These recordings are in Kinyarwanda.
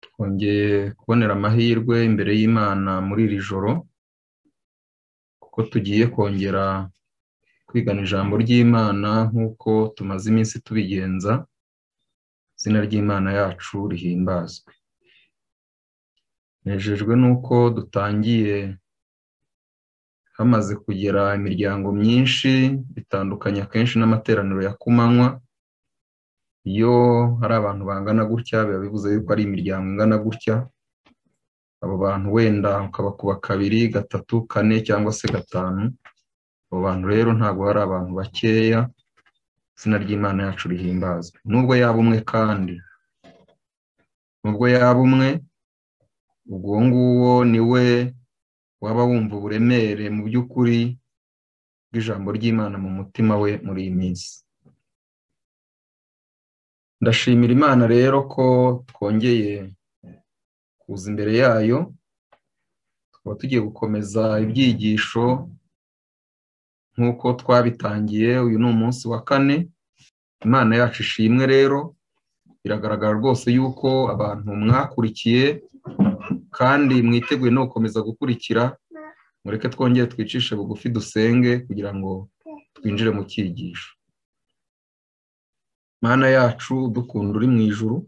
twongeye kubonera amahirwe imbere y'Imana muri iri joro kuko tugiye kongera kwigana ijambo ry'Imana nk'uko tumaze iminsi tubigenza izina ry'Imana yacu rihimbazwe nejejwe n'uko dutangiye hamaze kugera imiryango myinshi bitandukanye akenshi n'amateraniro ya kumanywa iyo hari abantu bangana gutya biba bivuze yuko ari imiryango ingana gutya abo bantu wenda ukabakuba kabiri gatatu kane cyangwa se gatanu abo bantu rero ntabwo hari abantu bakeya izina ry'imana yacu rihimbazwe nubwo yaba umwe kandi nubwo yaba umwe ubwo nguwo ni we waba wumva uburemere mu by'ukuri bw'ijambo ry'imana mu mutima we muri iyi minsi ndashimira imana rero ko twongeye kuza imbere yayo tukaba tugiye gukomeza ibyigisho nk'uko twabitangiye uyu ni umunsi wa kane imana yacu ishimwe rero biragaragara rwose yuko abantu mwakurikiye kandi mwiteguye no gukomeza gukurikira mureke twongere twicishe bugufi dusenge kugira ngo twinjire mu cyigisho mana yacu dukunda uri mu ijuru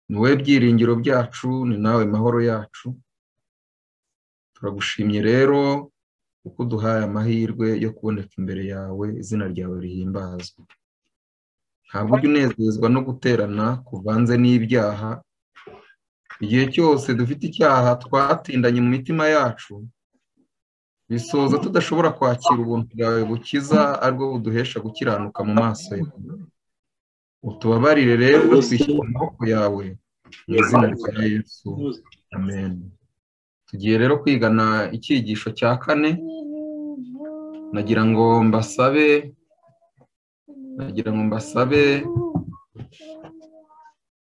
ni wowe byiringiro byacu ni nawe mahoro yacu turagushimye rero kuko uduhaye amahirwe yo kuboneka imbere yawe izina ryawe rihimbazwa ntabwo ujya unezezwa no guterana kuvanze n'ibyaha igihe cyose dufite icyaha twatindanye mu mitima yacu bisoza tudashobora kwakira ubuntu bwawe bukiza aribwo buduhesha gukiranuka mu maso yawe utubabarire rero twishyura amaboko yawe mu izina rya yesu amen tugiye rero kwigana icyigisho cya kane nagira ngo mbasabe nagira ngo mbasabe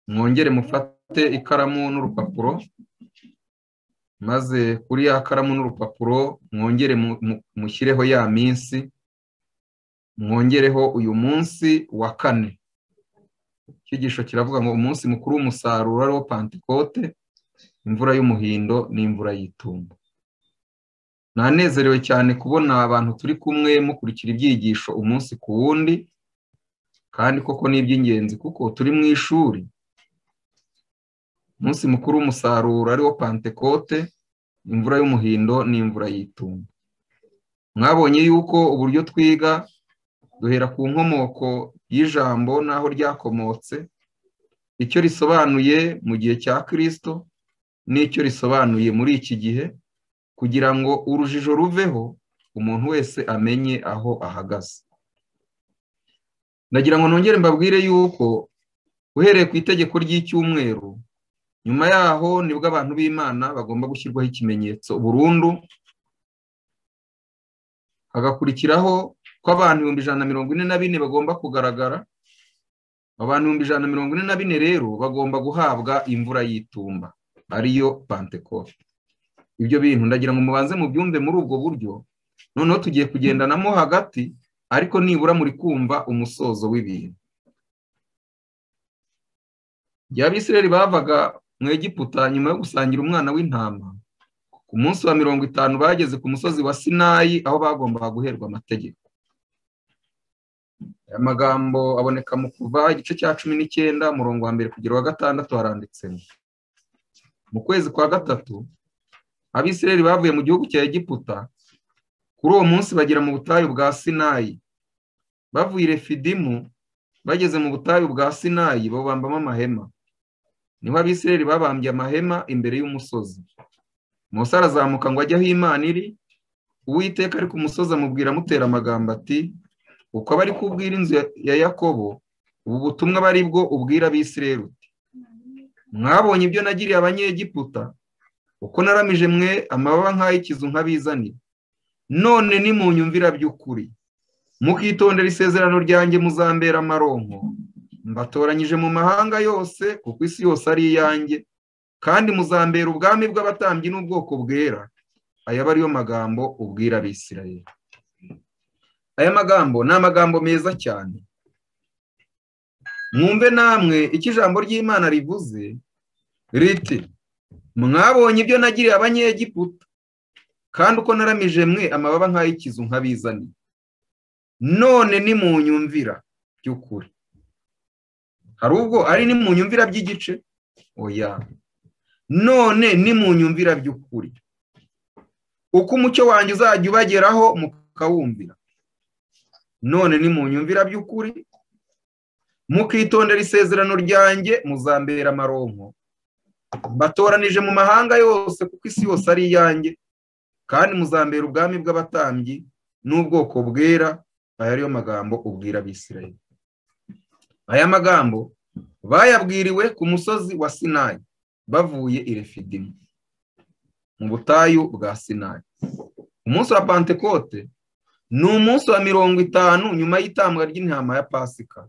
mwongere mufate ikaramu n'urupapuro maze kuri ya karamu n'urupapuro mwongere mushyireho ya minsi mwongereho uyu munsi wa kane icyigisho kiravuga ngo umunsi mukuru w'umusaruro ariwo pantikote imvura y'umuhindo n'imvura y'itumba nanezerewe cyane kubona abantu turi kumwe mukurikira ibyigisho umunsi ku wundi kandi koko ni iby'ingenzi kuko turi mu ishuri umunsi mukuru w'umusaruro ariwo pantekote imvura y'umuhindo n'imvura y'itumba mwabonye yuko uburyo twiga duhera ku nkomoko y'ijambo n'aho ryakomotse icyo risobanuye mu gihe cya kirisito n'icyo risobanuye muri iki gihe kugira ngo urujijo ruveho umuntu wese amenye aho ahagaze ndagira ngo nongere mbabwire yuko uhereye ku itegeko ry'icyumweru nyuma yaho nibwo abantu b'imana bagomba gushyirwaho ikimenyetso burundu hagakurikiraho ko abantu ibihumbi ijana na mirongo ine na bine bagomba kugaragara abantu ibihumbi ijana na mirongo ine na bine rero bagomba guhabwa imvura y'itumba ariyo pantekote ibyo bintu ndagira ngo mubanze mubyumve muri ubwo buryo noneho tugiye kugendanamo hagati ariko nibura muri kumva umusozo w'ibintu igihe abisireri bavaga mu egiputa nyuma yo gusangira umwana w'intama ku munsi wa mirongo itanu bageze ku musozi wa sinayi aho bagombaga guherwa amategeko aya magambo aboneka mu kuva igice cya cumi n'icyenda umurongo wa mbere kugera wa gatandatu haranditsemo mu kwezi kwa gatatu abisireri bavuye mu gihugu cya egiputa kuri uwo munsi bagera mu butayu bwa sinayi bavuye refidimu bageze mu butayu bwa sinayi babambamo amahema niho abisireri babambye amahema imbere y'umusozi Mose arazamuka ngo ajye aho imana iri uwiteka ari ku musozi amubwira amutera amagambo ati uko aba ari kubwira inzu ya yakobo ubu butumwa bari bwo ubwira abisireri uti mwabonye ibyo nagiriye abanyegiputa uko naramije mwe amababa nk'ay'ikizu nk'abizanira none nimunyumvira by'ukuri mukitondera isezerano ryanjye muzambera amaronko mbatoranyije mu mahanga yose kuko isi yose ari iyanjye kandi muzambera ubwami bw'abatambyi n'ubwoko bwera aya aba ariyo magambo ubwira abisirayeli aya magambo ni amagambo meza cyane mwumve namwe icyo ijambo ry'imana rivuze riti mwabonye ibyo nagiriye abanyegiputa kandi uko naramije mwe amababa nk'ay'ikizu nkabizaniye none nimunyumvira by'ukuri hari ubwo ari nimunyumvira by'igice oya none nimunyumvira by'ukuri uko umucyo wanjye uzajya ubageraho mukawumvira none nimunyumvira by'ukuri mukitondera isezerano ryanjye muzambera amaronko batoranije mu mahanga yose kuko isi yose ari iyanjye kandi muzambera ubwami bw'abatambyi n'ubwoko bwera aya ariyo magambo ubwira abisirayeli aya magambo bayabwiriwe ku musozi wa sinayi bavuye i refidimu mu butayu bwa sinayi umunsi wa pantekote ni umunsi wa mirongo itanu nyuma y'itambwa ry'intama ya pasika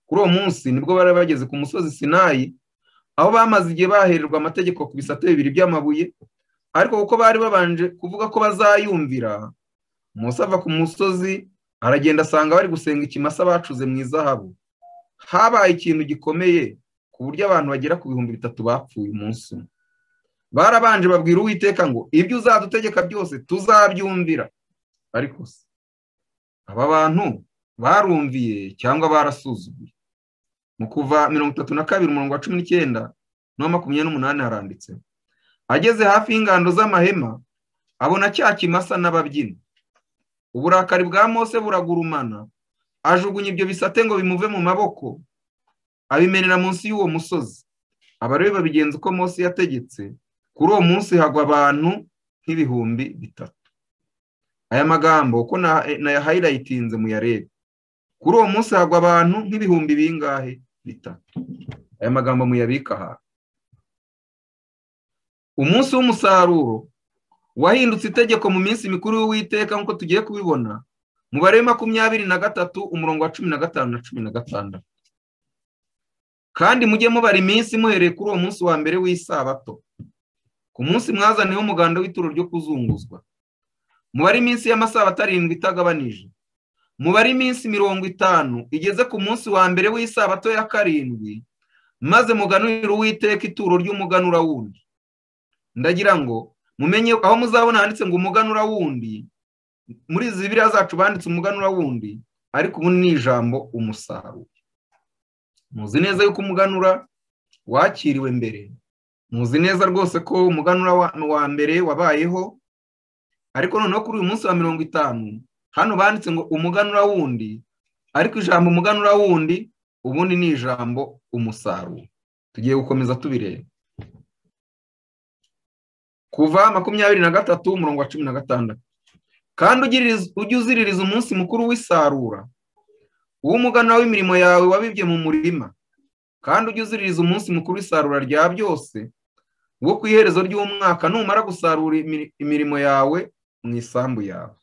kuri uwo munsi nibwo bari bageze ku musozi sinayi aho bamaze igihe bahererwa amategeko ku bisate bibiri by'amabuye ariko kuko bari babanje kuvuga ko bazayumvira Musa ava ku musozi aragenda asanga bari gusenga ikimasa bacuze mu izahabu habaye ikintu gikomeye ku buryo abantu bagera ku bihumbi bitatu bapfuye umunsi umwe barabanje babwira uwiteka ngo ibyo uzadutegeka byose tuzabyumvira ariko se aba bantu barumviye cyangwa barasuzuguye mu kuva mirongo itatu na kabiri umurongo wa cumi n'icyenda na makumyabiri n'umunani haranditse ageze hafi y'ingando z'amahema abona cya kimasa n'ababyinnyi uburakari bwa mose buragurumana ajugunya ibyo bisate ngo bimuve mu maboko abimenera munsi y'uwo musozi abarebe babigenza uko mose yategetse kuri uwo munsi hagwa abantu nk'ibihumbi bitatu aya magambo uko nayahayilayitinze muyarebe kuri uwo munsi hagwa abantu nk'ibihumbi bingahe bitatu aya magambo muyabika aha umunsi w'umusaruro wahindutse itegeko mu minsi mikuru y'uwiteka nk'uko tugiye kubibona mubare makumyabiri na gatatu umurongo wa cumi na gatanu na cumi na gatandatu kandi mujye mubara iminsi muhereye kuri uwo munsi wa mbere w'isabato ku munsi mwazaniyeho umuganda w'ituro ryo kuzunguzwa mubare iminsi y'amasabato arindwi itagabanije mubare iminsi mirongo itanu igeze ku munsi wa mbere w'isabato ya karindwi maze muganurire uwiteka ituro ry'umuganura wundi ndagira ngo mumenye aho muzabona handitse ngo umuganura wundi muri izi biriya zacu banditse umuganura wundi ariko ubu ni ijambo umusaruro muzi neza yuko umuganura wakiriwe mbere muzi neza rwose ko umuganura wa mbere wabayeho ariko noneho kuri uyu munsi wa mirongo itanu hano banditse ngo umuganura wundi ariko ijambo umuganura wundi ubundi ni ijambo umusaruro tugiye gukomeza tubireba kuva makumyabiri na gatatu umurongo wa cumi na gatandatu kandi ujye uziririza umunsi mukuru w'isarura uw'umuganura w'imirimo yawe wabibye mu murima kandi ujye uziririza umunsi mukuru w'isarura rya byose wo ku iherezo ry'umwaka numara gusarura imirimo yawe mu isambu yawe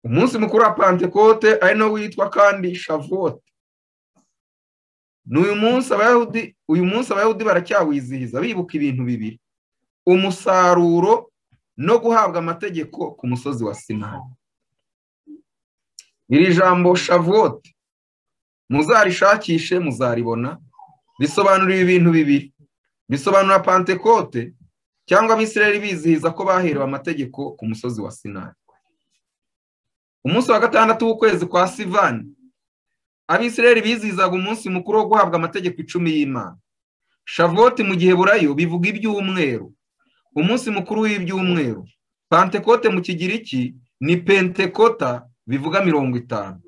umunsi mukuru wa pantekote ari nawo witwa kandi shavuwote ni uyu munsi abayahudi uyu munsi abayahudi baracyawizihiza bibuka ibintu bibiri umusaruro no guhabwa amategeko ku musozi wa sinayi iri jambo shavuwote muzarishakishe muzaribona bisobanura ibi bintu bibiri bisobanura pantekote cyangwa abisirayeli bizihiza ko baherewe amategeko ku musozi wa sinayi umunsi wa gatandatu w'ukwezi kwa sivani abisirayeli bizihizaga umunsi mukuru wo guhabwa amategeko icumi y'imana shavoti mu gihe burayo bivuga iby'umweru umunsi mukuru w'ibyumweru pantekote mu kigiriki ni pentekota bivuga mirongo itanu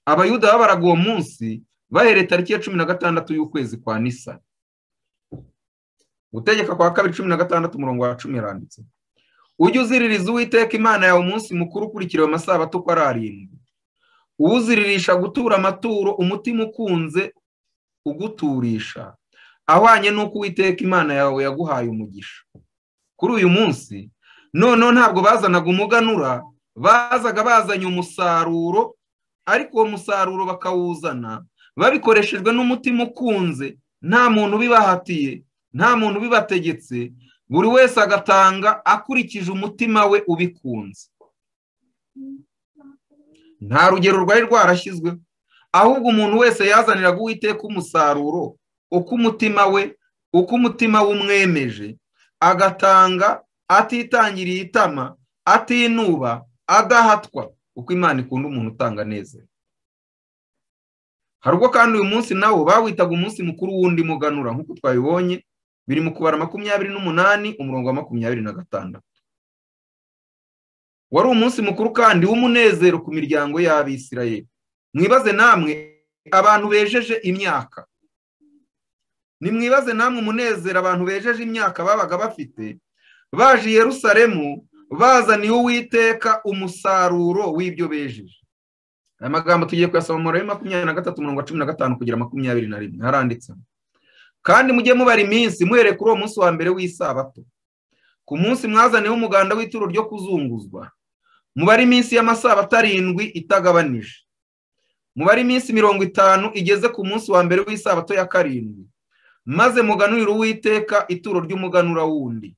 abayuda babaraga uwo munsi bahereye tariki ya cumi na gatandatu y'ukwezi kwa nisa gutegeka kwa kabiri cumi na gatandatu umurongo wa cumi yaranditse ujye uziririza uwiteka imana yawe umunsi mukuru ukurikiriwe amasabato uko ari arindwi uwuziririsha gutura amaturo umutima ukunze uguturisha ahwanye n'uko uwiteka imana yawe yaguhaye umugisha kuri uyu munsi noneho ntabwo bazanaga umuganura bazaga bazanye umusaruro ariko uwo musaruro bakawuzana babikoreshejwe n'umutima ukunze nta muntu ubibahatiye nta muntu ubibategetse buri wese agatanga akurikije umutima we ubikunze nta rugero rwari rwarashyizweho ahubwo umuntu wese yazaniraga uwiteka umusaruro uko umutima we uko umutima w'umwemeje agatanga atitangiriye itama atinuba adahatwa uko imana ikunda umuntu utanga neza hari ubwo kandi uyu munsi nawo bawitaga umunsi mukuru wundi muganura nk'uko twabibonye biri mu kubara makumyabiri n'umunani umurongo wa makumyabiri na gatandatu wari umunsi mukuru kandi w'umunezero ku miryango y'abisirayeli mwibaze namwe abantu bejeje imyaka nimwibaze namwe umunezero abantu bejeje imyaka babaga bafite baje i Yerusalemu bazaniye uwiteka umusaruro w'ibyo bejeje aya magambo tugiye kuyasoma mu mubare makumyabiri na gatatu mirongo cumi na gatanu kugera makumyabiri na rimwe haranditsemo kandi mujye mubara iminsi muhere kuri uwo munsi wa mbere w'isabato ku munsi mwazaniye umuganda w'ituro ryo kuzunguzwa mubare iminsi y'amasabato arindwi itagabanije mubare iminsi mirongo itanu igeze ku munsi wa mbere w'isabato ya karindwi maze muganurire uwiteka ituro ry'umuganura wundi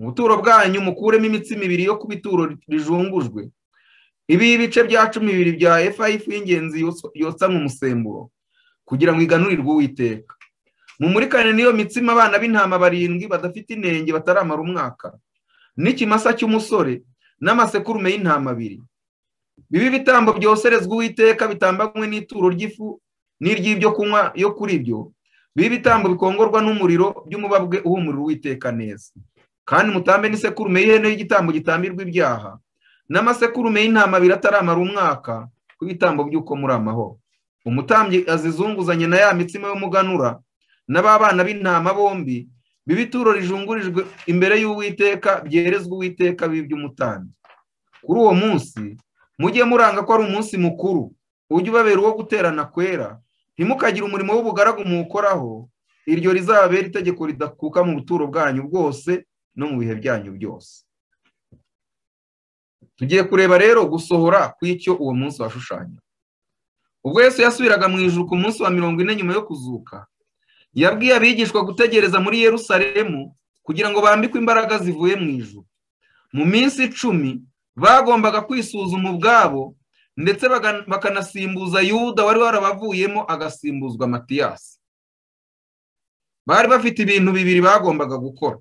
mu buturo bwanyu mukuremo imitsi mibiri yo kuba ituro rijungujwe ibi ibice bya cumi bibiri bya efa y'ifu y'ingenzi yotsa mu musemburo kugira ngo iganurirwe uwiteka mumurikane n'iyo mitsima abana b'intama barindwi badafite inenge bataramara umwaka n'ikimasa cy'umusore n'amasekurume y'intama abiri bibe ibitambo byoserezwa uwiteka bitambanywe n'ituro ry'ifu n'iry'ibyo kunywa yo kuri byo bibe ibitambo bikongorwa n'umuriro by'umubabwe uhumurira uwiteka neza kandi mutambe n'isekurume y'ihene y'igitambo gitambirwa ibyaha n'amasekurume y'intama abiri ataramara umwaka ku bitambo by'uko muri amahoro umutambyi azizunguzanye na ya mitsima y'umuganura n'ababana b'intama bombi b'ibituro rijungurijwe imbere y'uwiteka byerezwa uwiteka b'iby'umutambyi kuri uwo munsi mujye muranga ko ari umunsi mukuru ujye ubabera uwo guterana kwera ntimukagire umurimo w'ubugaragu muwukoraho iryo rizababera itegeko ridakuka mu buturo bwanyu bwose no mu bihe byanyu byose tugiye kureba rero gusohora kw'icyo uwo munsi washushanya ubwo Yesu yasubiraga mu ijuru ku munsi wa mirongo ine nyuma yo kuzuka yabwiye abigishwa gutegereza muri Yerusalemu kugira ngo bambikwe imbaraga zivuye mu ijuru mu minsi icumi bagombaga kwisuzuma ubwabo ndetse bakanasimbuza yuda wari warabavuyemo agasimbuzwa matiyasi bari bafite ibintu bibiri bagombaga gukora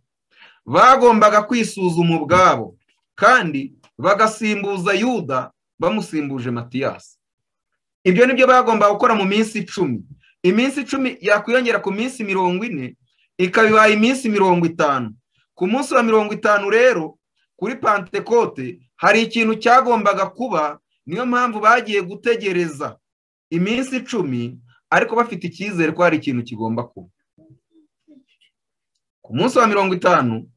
bagombaga kwisuzuma ubwabo kandi bagasimbuza yuda bamusimbuje matiyasi ibyo ni byo bagombaga gukora mu minsi icumi iminsi icumi yakwiyongera ku minsi mirongo ine ikaba ibaye iminsi mirongo itanu ku munsi wa mirongo itanu rero kuri pantekote hari ikintu cyagombaga kuba niyo mpamvu bagiye gutegereza iminsi icumi ariko bafite icyizere ko hari ikintu kigomba kuba ku munsi wa mirongo itanu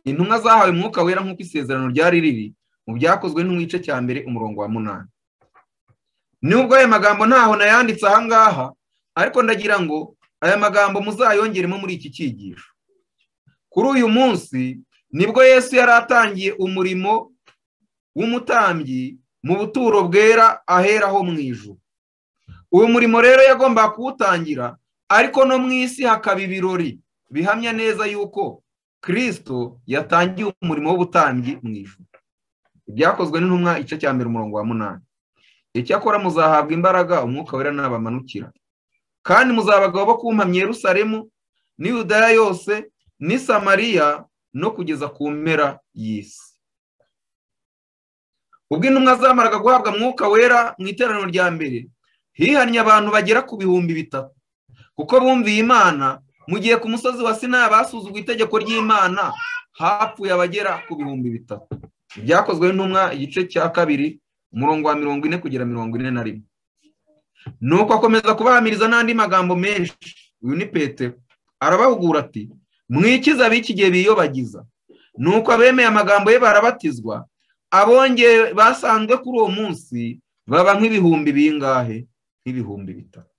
intumwa zahawe umwuka wera nk'uko isezerano ryari riri mu byakozwe n'igice cya mbere umurongo wa munani nubwo aya magambo ntaho nayanditse aha ngaha ariko ndagira ngo aya magambo muzayongeremo muri iki cyigisho kuri uyu munsi nibwo yesu yari atangiye umurimo w'umutambyi mu buturo bwera aheraho mu ijuru uyu murimo rero yagombaga kuwutangira ariko no mu isi hakaba ibirori bihamya neza yuko kirisito yatangiye umurimo w'ubutambyi mu ijuru ibyakozwe n'intumwa igice cya mbere umurongo wa munani icyakora muzahabwa imbaraga umwuka wera n'abamanukira kandi muzabagabo bo kumpamya Yerusalemu ni Yudaya yose ni Samariya no kugeza ku mpera y'isi ubwo intumwa zamaraga guhabwa mwuka wera mu iteraniro rya mbere hihannye abantu bagera ku bihumbi bitatu kuko bumviye imana mu gihe ku musozi wa Sinaya basuzugwa itegeko ry'imana hapfuye abagera ku bihumbi bitatu ibyakozwe n'intumwa igice cya kabiri umurongo wa mirongo ine kugera mirongo ine na rimwe nuko akomeza kubahamiriza n'andi magambo menshi uyu ni petero arabahugura ati mwikize ab'iki gihe biyobagiza nuko abemeye amagambo ye barabatizwa abongeye basanzwe kuri uwo munsi baba nk'ibihumbi bingahe nk'ibihumbi bitatu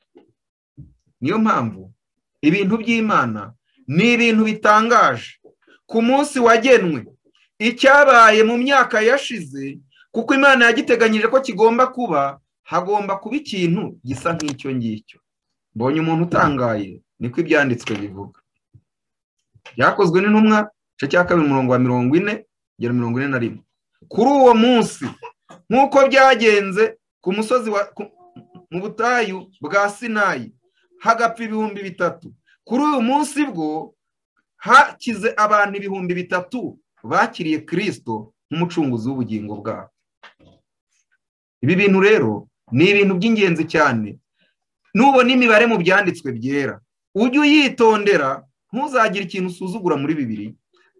niyo mpamvu ibintu by'imana ni ibintu bitangaje ku munsi wagenwe icyabaye mu myaka yashize kuko imana yagiteganyije ko kigomba kuba hagomba kuba ikintu gisa nk'icyo ngicyo mbonye umuntu utangaye niko ibyanditswe bivuga byakozwe n'intumwa igice cya kabiri umurongo wa mirongo ine kugera mirongo ine na rimwe kuri uwo munsi nk'uko byagenze ku musozi mu butayu bwa sinayi hagapfa ibihumbi bitatu kuri uyu munsi bwo hakize abantu ibihumbi bitatu bakiriye kirisito nk'umucunguzi w'ubugingo bwabo ibi bintu rero ni ibintu by'ingenzi cyane nubona imibare mu byanditswe byera ujye uyitondera ntuzagire ikintu usuzugura muri bibiri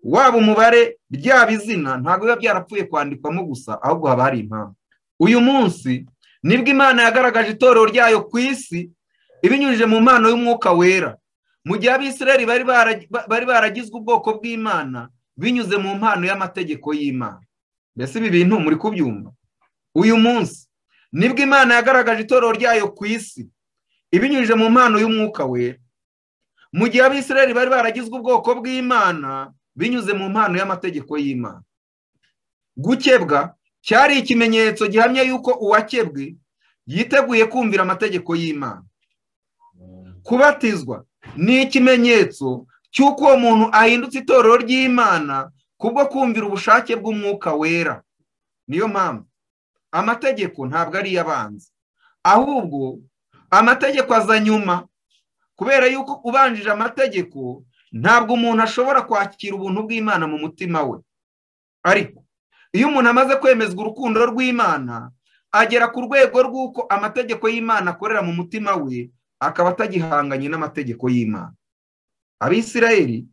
waba umubare byaba izina ntabwo biba byarapfuye kwandikamo gusa ahubwo haba hari impamvu uyu munsi nibwo imana yagaragaje itorero ryayo ku isi ibinyujije mu mpano y'umwuka wera mu gihe abisirayeli bari baragizwe ubwoko bw'imana binyuze mu mpano y'amategeko y'imana mbese ibi bintu muri kubyumva uyu munsi nibwo imana yagaragaje itorero ryayo ku isi ibinyujije mu mpano y'umwuka wera mu gihe abisirayeli bari baragizwe ubwoko bw'imana binyuze mu mpano y'amategeko y'imana gukebwa cyari ikimenyetso gihamya yuko uwakebwe yiteguye kumvira amategeko y'imana kubatizwa ni ikimenyetso cy'uko uwo muntu ahindutse itorero ry'imana kubwo kumvira ubushake bw'umwuka wera niyo mpamvu amategeko ntabwo ari iy'abanzi ahubwo amategeko aza nyuma kubera yuko ubanjije amategeko ntabwo umuntu ashobora kwakira ubuntu bw'imana mu mutima we ariko iyo umuntu amaze kwemezwa urukundo rw'imana agera ku rwego rw'uko amategeko y'imana akorera mu mutima we akaba atagihanganye n'amategeko y'imana abisirayeli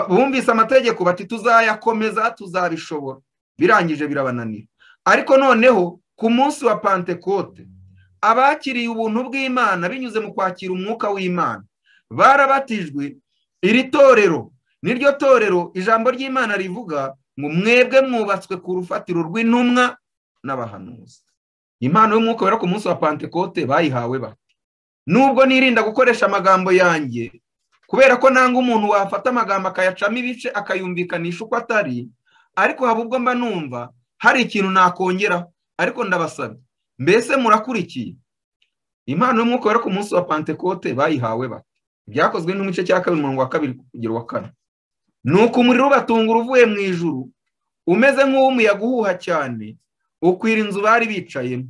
bumvise amategeko bati tuzayakomeza tuzabishobora birangije birabananira ariko noneho ku munsi wa pantekote abakiriye ubuntu bw'imana binyuze mu kwakira umwuka w'imana barabatijwe iri torero niryo torero ijambo ry'imana rivuga ngo mwebwe mwubatswe ku rufatiro rw'intumwa n'abahanuzi impano y'umwuka wera ku munsi wa pantekote bayihawe bati nubwo nirinda gukoresha amagambo yanjye kubera ko nanga umuntu wafata amagambo akayacamo ibice akayumvikanisha uko atari ariko haba ubwo mba numva hari ikintu nakongeraho ariko ndabasabye mbese murakurikiye impano y'umwuka wera ku munsi wa pantekote bayihawe bati byakozwe n'igice cya kabiri umurongo wa kabiri kugera wa kane ni uko umuriro ubatunga uvuye mu ijuru umeze nk'uw'umuyaga uhuha cyane ukwira inzu bari bicayemo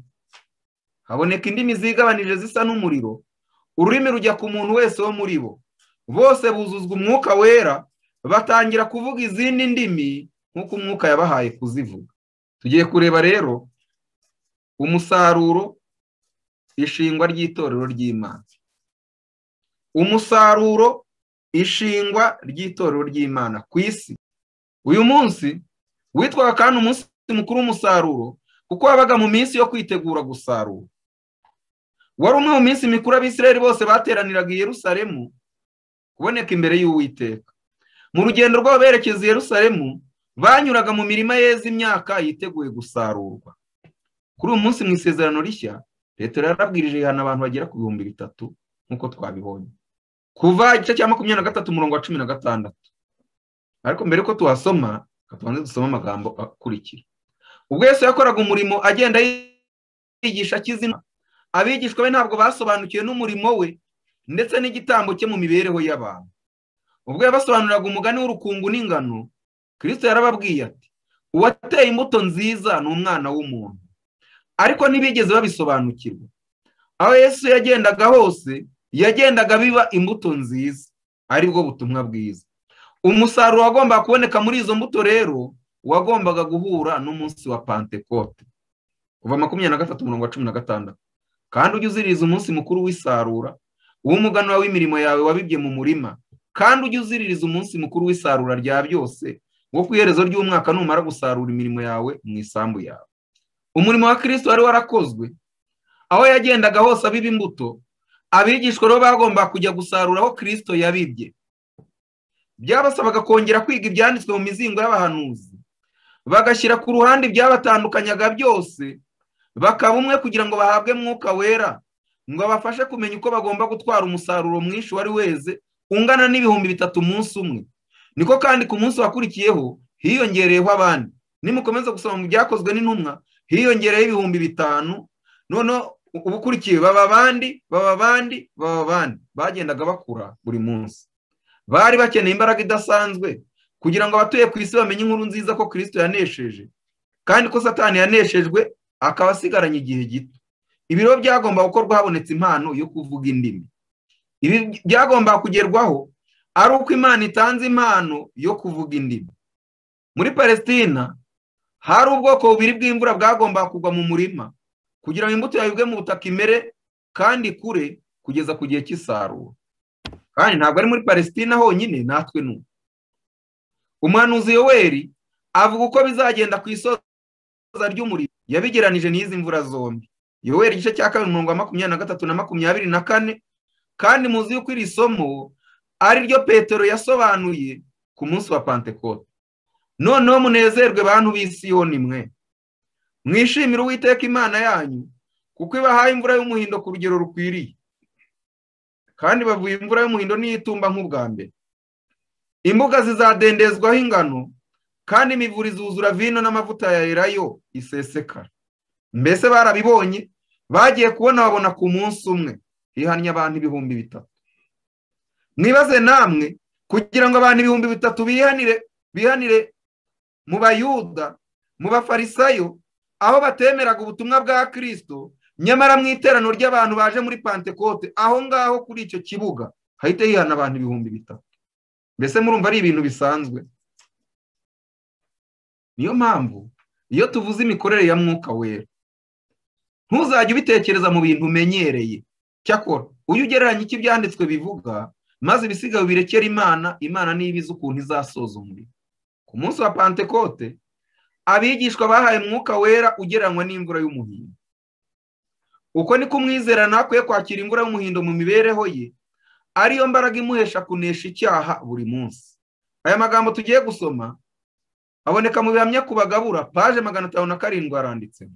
haboneka indimi zigabanije zisa n'umuriro ururimi rujya ku muntu wese wo muri bo bose buzuzwa umwuka wera batangira kuvuga izindi ndimi nk'uko umwuka yabahaye kuzivuga tugiye kureba rero umusaruro ishingwa ry'itorero ry'imana umusaruro ishingwa ry'itorero ry'imana ku isi uyu munsi witwaga kandi umunsi mukuru w'umusaruro kuko wabaga mu minsi yo kwitegura gusarura wari umwe mu minsi mikuru abisirayeli bose bateraniraga i Yerusalemu kuboneka imbere y'uwiteka mu rugendo rwabo berekeza i Yerusalemu banyuraga mu mirima yeza imyaka yiteguye gusarurwa kuri uyu munsi mu isezerano rishya leta yarabwirije ihana abantu bagera ku bihumbi bitatu nk'uko twabibonye kuva igice cya makumyabiri na gatatu umurongo wa cumi na gatandatu ariko mbere yuko tuhasoma tubanze dusoma amagambo akurikira ubwo Yesu yakoraga umurimo agenda yigisha akizina abigishwa be ntabwo basobanukiwe n'umurimo we ndetse n'igitambo cye mu mibereho y'abantu ubwo yabasobanuriraga umugani w'urukungu n'ingano kirisito yarababwiye ati uwateye imbuto nziza ni umwana w'umuntu ariko ntibigeze babisobanukirwa aho yesu yagendaga hose yagendaga biba imbuto nziza aribwo butumwa bwiza umusaruro wagombaga kuboneka muri izo mbuto rero wagombaga guhura n'umunsi wa pantekote kuva makumyabiri na gatatu umurongo wa cumi na gatandatu kandi ujye uziririza umunsi mukuru w'isarura w'umuganura w'imirimo yawe wabibye mu murima kandi ujye uziririza umunsi mukuru w'isarura rya byose wo ku iherezo ry'umwaka numara gusarura imirimo yawe mu isambu yawe umurimo wa kirisito wari warakozwe aho yagendaga hose abiba imbuto abigishwa rero bagomba kujya gusarura aho kirisito yabibye byabasabaga kongera kwiga ibyanditswe mu mizingo y'abahanuzi bagashyira ku ruhande ibyabatandukanyaga byose bakaba umwe kugira ngo bahabwe mwuka wera ngo abafashe kumenya uko bagomba gutwara umusaruro mwinshi wari weze ungana n'ibihumbi bitatu umunsi umwe niko kandi ku munsi wakurikiyeho hiyongereyeho abandi nimukomeza gusoma mu byakozwe n'intumwa hiyongereyeho ibihumbi bitanu noneho ubukurikiye baba abandi baba abandi baba abandi bagendaga bakura buri munsi bari bakeneye imbaraga idasanzwe kugira ngo abatuye ku isi bamenye inkuru nziza ko kirisito yanesheje kandi ko satani yaneshejwe akaba asigaranye igihe gito ibiro byagomba gukorwa habonetse impano yo kuvuga indimi ibi byagomba kugerwaho ari uko imana itanze impano yo kuvuga indimi muri palesitina hari ubwoko bubiri bw'imvura bwagomba kugwa mu murima kugira ngo imbuto yayibwe mu butaka imere kandi kure kugeza ku gihe cy'isarura kandi ntabwo ari muri palesitina honyine natwe n'ubu umuhanuzi yoweri avuga uko bizagenda ku isoza ry'umuriro yabigeranije n'izi mvura zombi yoweri igice cya kabiri mirongo makumyabiri na gatatu na makumyabiri na kane kandi muzi yuko iri somo ari ryo petero yasobanuye ku munsi wa pantekote noneho munezerwe bantu b'isi yoni mwe mwishimire uwiteka imana yanyu kuko ibahaye imvura y'umuhindo ku rugero rukwiriye kandi bavuye imvura y'umuhindo n'iyitumba nk'ubwa mbere imbuga zizadendezwaho ingano kandi imivura izuzura vino n'amavuta ya erayo isesekara mbese barabibonye bagiye kubona babona ku munsi umwe ihannye abantu ibihumbi bitatu mwibaze namwe kugira ngo abantu ibihumbi bitatu bihanire bihanire mu bayuda mu bafarisayo aho batemeraga ubutumwa bwa kirisito nyamara mu iteraniro ry'abantu baje muri pantekote aho ngaho kuri icyo kibuga hahita hihana abantu ibihumbi bitatu mbese murumva ari ibintu bisanzwe niyo mpamvu iyo tuvuze imikorere ya mwuka wera ntuzajye ubitekereza mu bintu umenyereye cyakora uyu ugereranya icyo ibyanditswe bivuga maze ibisigaye birekera imana imana niba izi ukuntu izasoza umuriro ku munsi wa pantekote abigishwa bahaye umwuka wera ugereranywa n'imvura y'umuhindo uko niko umwizera ntakwiye kwakira imvura y'umuhindo mu mibereho ye ariyo mbaraga imuhesha kunesha icyaha buri munsi aya magambo tugiye gusoma aboneka mu bihamya ku bagabura paje magana atanu na karindwi aranditsemo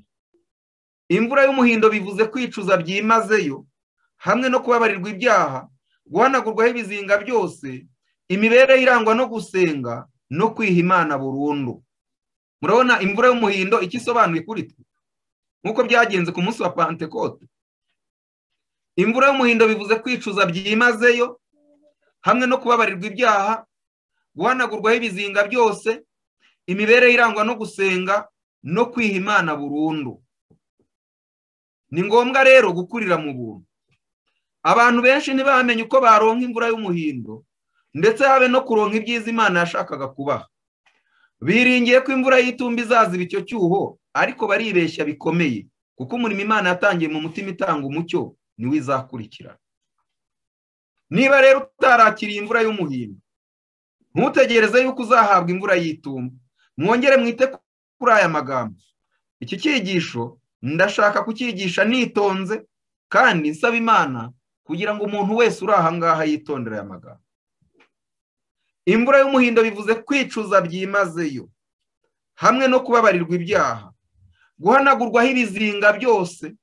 imvura y'umuhindo bivuze kwicuza byimazeyo hamwe no kubabarirwa ibyaha guhanagurwaho ibizinga byose imibereho irangwa no gusenga no kwiha imana burundu murabona imvura y'umuhindo icyo isobanuye kuri twe nk'uko byagenze ku munsi wa pantekote imvura y'umuhindo bivuze kwicuza byimazeyo hamwe no kubabarirwa ibyaha guhanagurwaho ibizinga byose imibereho irangwa no gusenga no kwiha imana burundu ni ngombwa rero gukurira mu buntu abantu benshi ntibamenye uko baronka imvura y'umuhindo ndetse habe no kuronka ibyiza imana yashakaga kubaha biringiye ko imvura y'itumba izaziba icyo cyuho ariko baribeshya bikomeye kuko umurimo imana yatangiye mu mutima itanga umucyo niwe izakurikirana niba rero utarakiriye imvura y'umuhindo ntutegereze yuko uzahabwa imvura y'itumba mwongere mwite kuri aya magambo iki cyigisho ndashaka kucyigisha nitonze kandi nsaba imana kugira ngo umuntu wese uri aha ngaha yitondere aya magambo imvura y'umuhindo bivuze kwicuza byimazeyo hamwe no kubabarirwa ibyaha guhanagurwaho ibizinga byose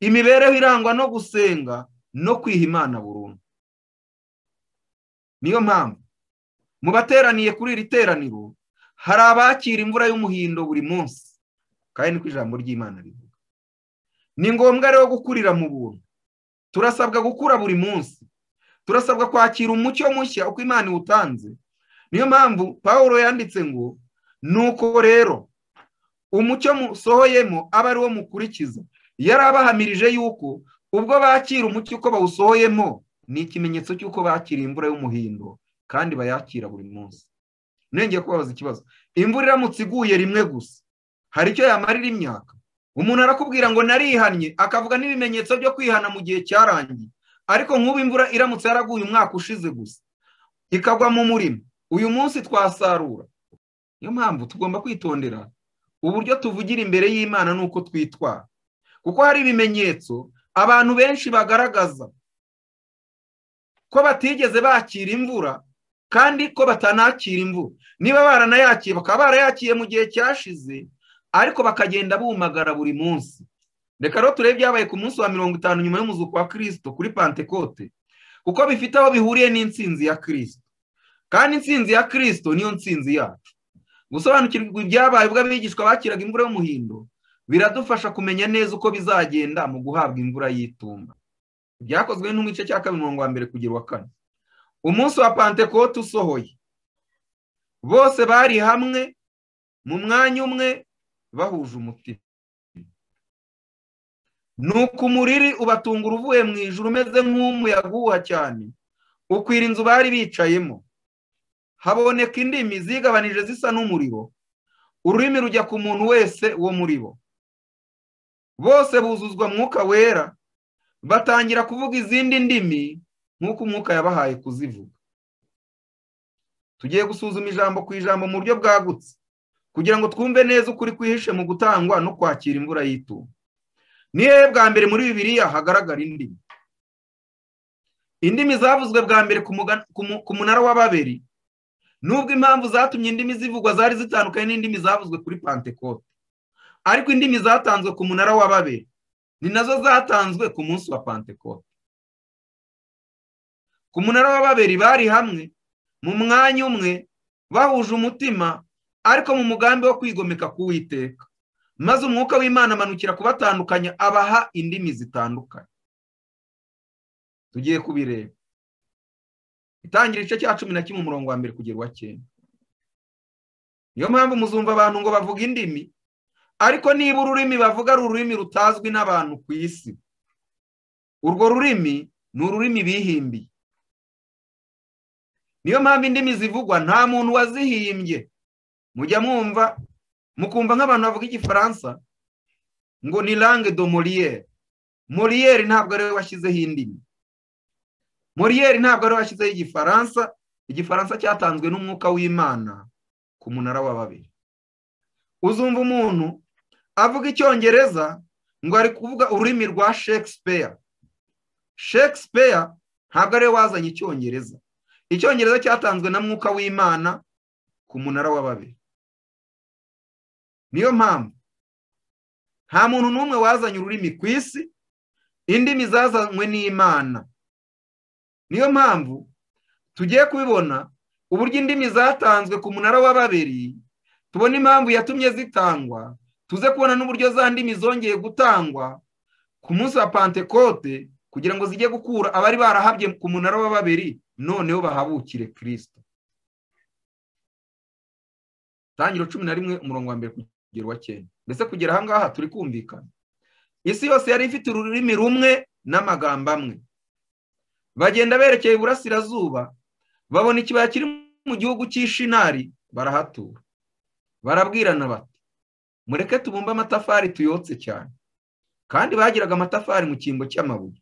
imibereho irangwa no gusenga no kwiha imana burundu niyo mpamvu mu bateraniye kuri iri teraniro hari abakira imvura y'umuhindo buri munsi kandi niko ijambo ry'imana rivuga ni ngombwa rero gukurira mu buntu turasabwa gukura buri munsi turasabwa kwakira umucyo mushya uko imana iwutanze niyo mpamvu paul yanditse ngo nuko rero umucyo musohoyemo aba ari wo mukurikiza yari abahamirije yuko ubwo bakira umucyo uko bawusohoyemo ni ikimenyetso cy'uko bakira imvura y'umuhindo kandi bayakira buri munsi nenge kubabaza ikibazo imvura iramutse iguye rimwe gusa hari icyo yamarira imyaka umuntu arakubwira ngo narihannye akavuga n'ibimenyetso byo kwihana mu gihe cyarangiye ariko nk'ubu imvura iramutse yaraguye umwaka ushize gusa ikagwa mu murima uyu munsi twasarura niyo mpamvu tugomba kwitondera uburyo tuvugira imbere y'imana n'uko twitwara kuko hari ibimenyetso abantu benshi bagaragaza ko batigeze bakira imvura kandi ko batanakira imvura niba baranayakiye bakaba barayakiye mu gihe cyashize ariko bakagenda bumagara buri munsi reka rero turebe byabaye ku munsi wa mirongo itanu nyuma y'umuzuko wa kirisito kuri pantekote kuko bifite aho bihuriye n'insinzi ya kirisito kandi insinzi ya kirisito niyo nsinzi yacu gusobanukirwa ibyabaye ubwo abigishwa bakiraga imvura y'umuhindo biradufasha kumenya neza uko bizagenda mu guhabwa imvura y'itumba byakozwe n'igice cya kabiri mirongo wa mbere kugera uwa kane umunsi wa pantekote usohoye bose bari hamwe mu mwanya umwe bahuje umutima nuko umuriri ubatungura uvuye mu ijoro umeze nk'umuyaga uhuha cyane ukwira inzu bari bicayemo haboneka indimi zigabanije zisa n'umuriro ururimi rujya ku muntu wese wo muri bo bose buzuzwa mwuka wera batangira kuvuga izindi ndimi nk'uko umwuka yabahaye kuzivuga tugiye gusuzuma ijambo ku ijambo mu buryo bwagutse kugira ngo twumve neza ukuri kwihishe mu gutangwa no kwakira imvura y'itumba ni hehe bwa mbere muri bibiriya hagaragara indimi indimi zavuzwe bwa mbere ku munara wa babiri nubwo impamvu zatumye indimi zivugwa zari zitandukanye n'indimi zavuzwe kuri pantekote ariko indimi zatanzwe ku munara wa babiri ni nazo zatanzwe ku munsi wa pantekote ku munara wa babiri bari hamwe mu mwanya umwe bahuje umutima ariko mu mugambi wo kwigomeka k'uwiteka maze umwuka w'imana amanukira kubatandukanya abaha indimi zitandukanye tugiye kubireba itangira igice cya cumi na kimwe umurongo wa mbere kugera uwa cyenda niyo mpamvu muzumva abantu ngo bavuge indimi ariko niba ururimi bavuga ari ururimi rutazwi n'abantu ku isi urwo rurimi ni ururimi bihimbiye niyo mpamvu indimi zivugwa nta muntu wazihimbye mujya mwumva mukumva nk'abantu bavuga igifaransa ngo ni langue de moriyeri moriyeri ntabwo ariwe washyizeho indimi moriyeri ntabwo ariwe washyizeho igifaransa igifaransa cyatanzwe n'umwuka w'imana ku munara wa babiri uzumva umuntu avuga icyongereza ngo ari kuvuga ururimi rwa shakespeare shakespeare ntabwo ariwe wazanye icyongereza icyongereza cyatanzwe na mwuka w'imana ku munara wa babiri niyo mpamvu nta muntu n'umwe wazanye ururimi ku isi indimi zazanywe n'imana niyo mpamvu tugiye kubibona uburyo indimi zatanzwe ku munara wa babiri tubona impamvu yatumye zitangwa tuze kubona n'uburyo za ndimi zongeye gutangwa ku munsi wa pantekote kugira ngo zijye gukura abari barahabye ku munara wa babiri noneho bahabukire kirisito tangiro cumi na rimwe umurongo wa mbere kugera uwa cyenda mbese kugera aha ngaha turi kumvikana isi yose yari ifite ururimi rumwe n'amagambo amwe bagenda berekeye iburasirazuba babona ikibaya kiri mu gihugu cy'ishinari barahatura barabwirana bati mureke tubumbe amatafari tuyotse cyane kandi bagiraga amatafari mu cyimbo cy'amabuye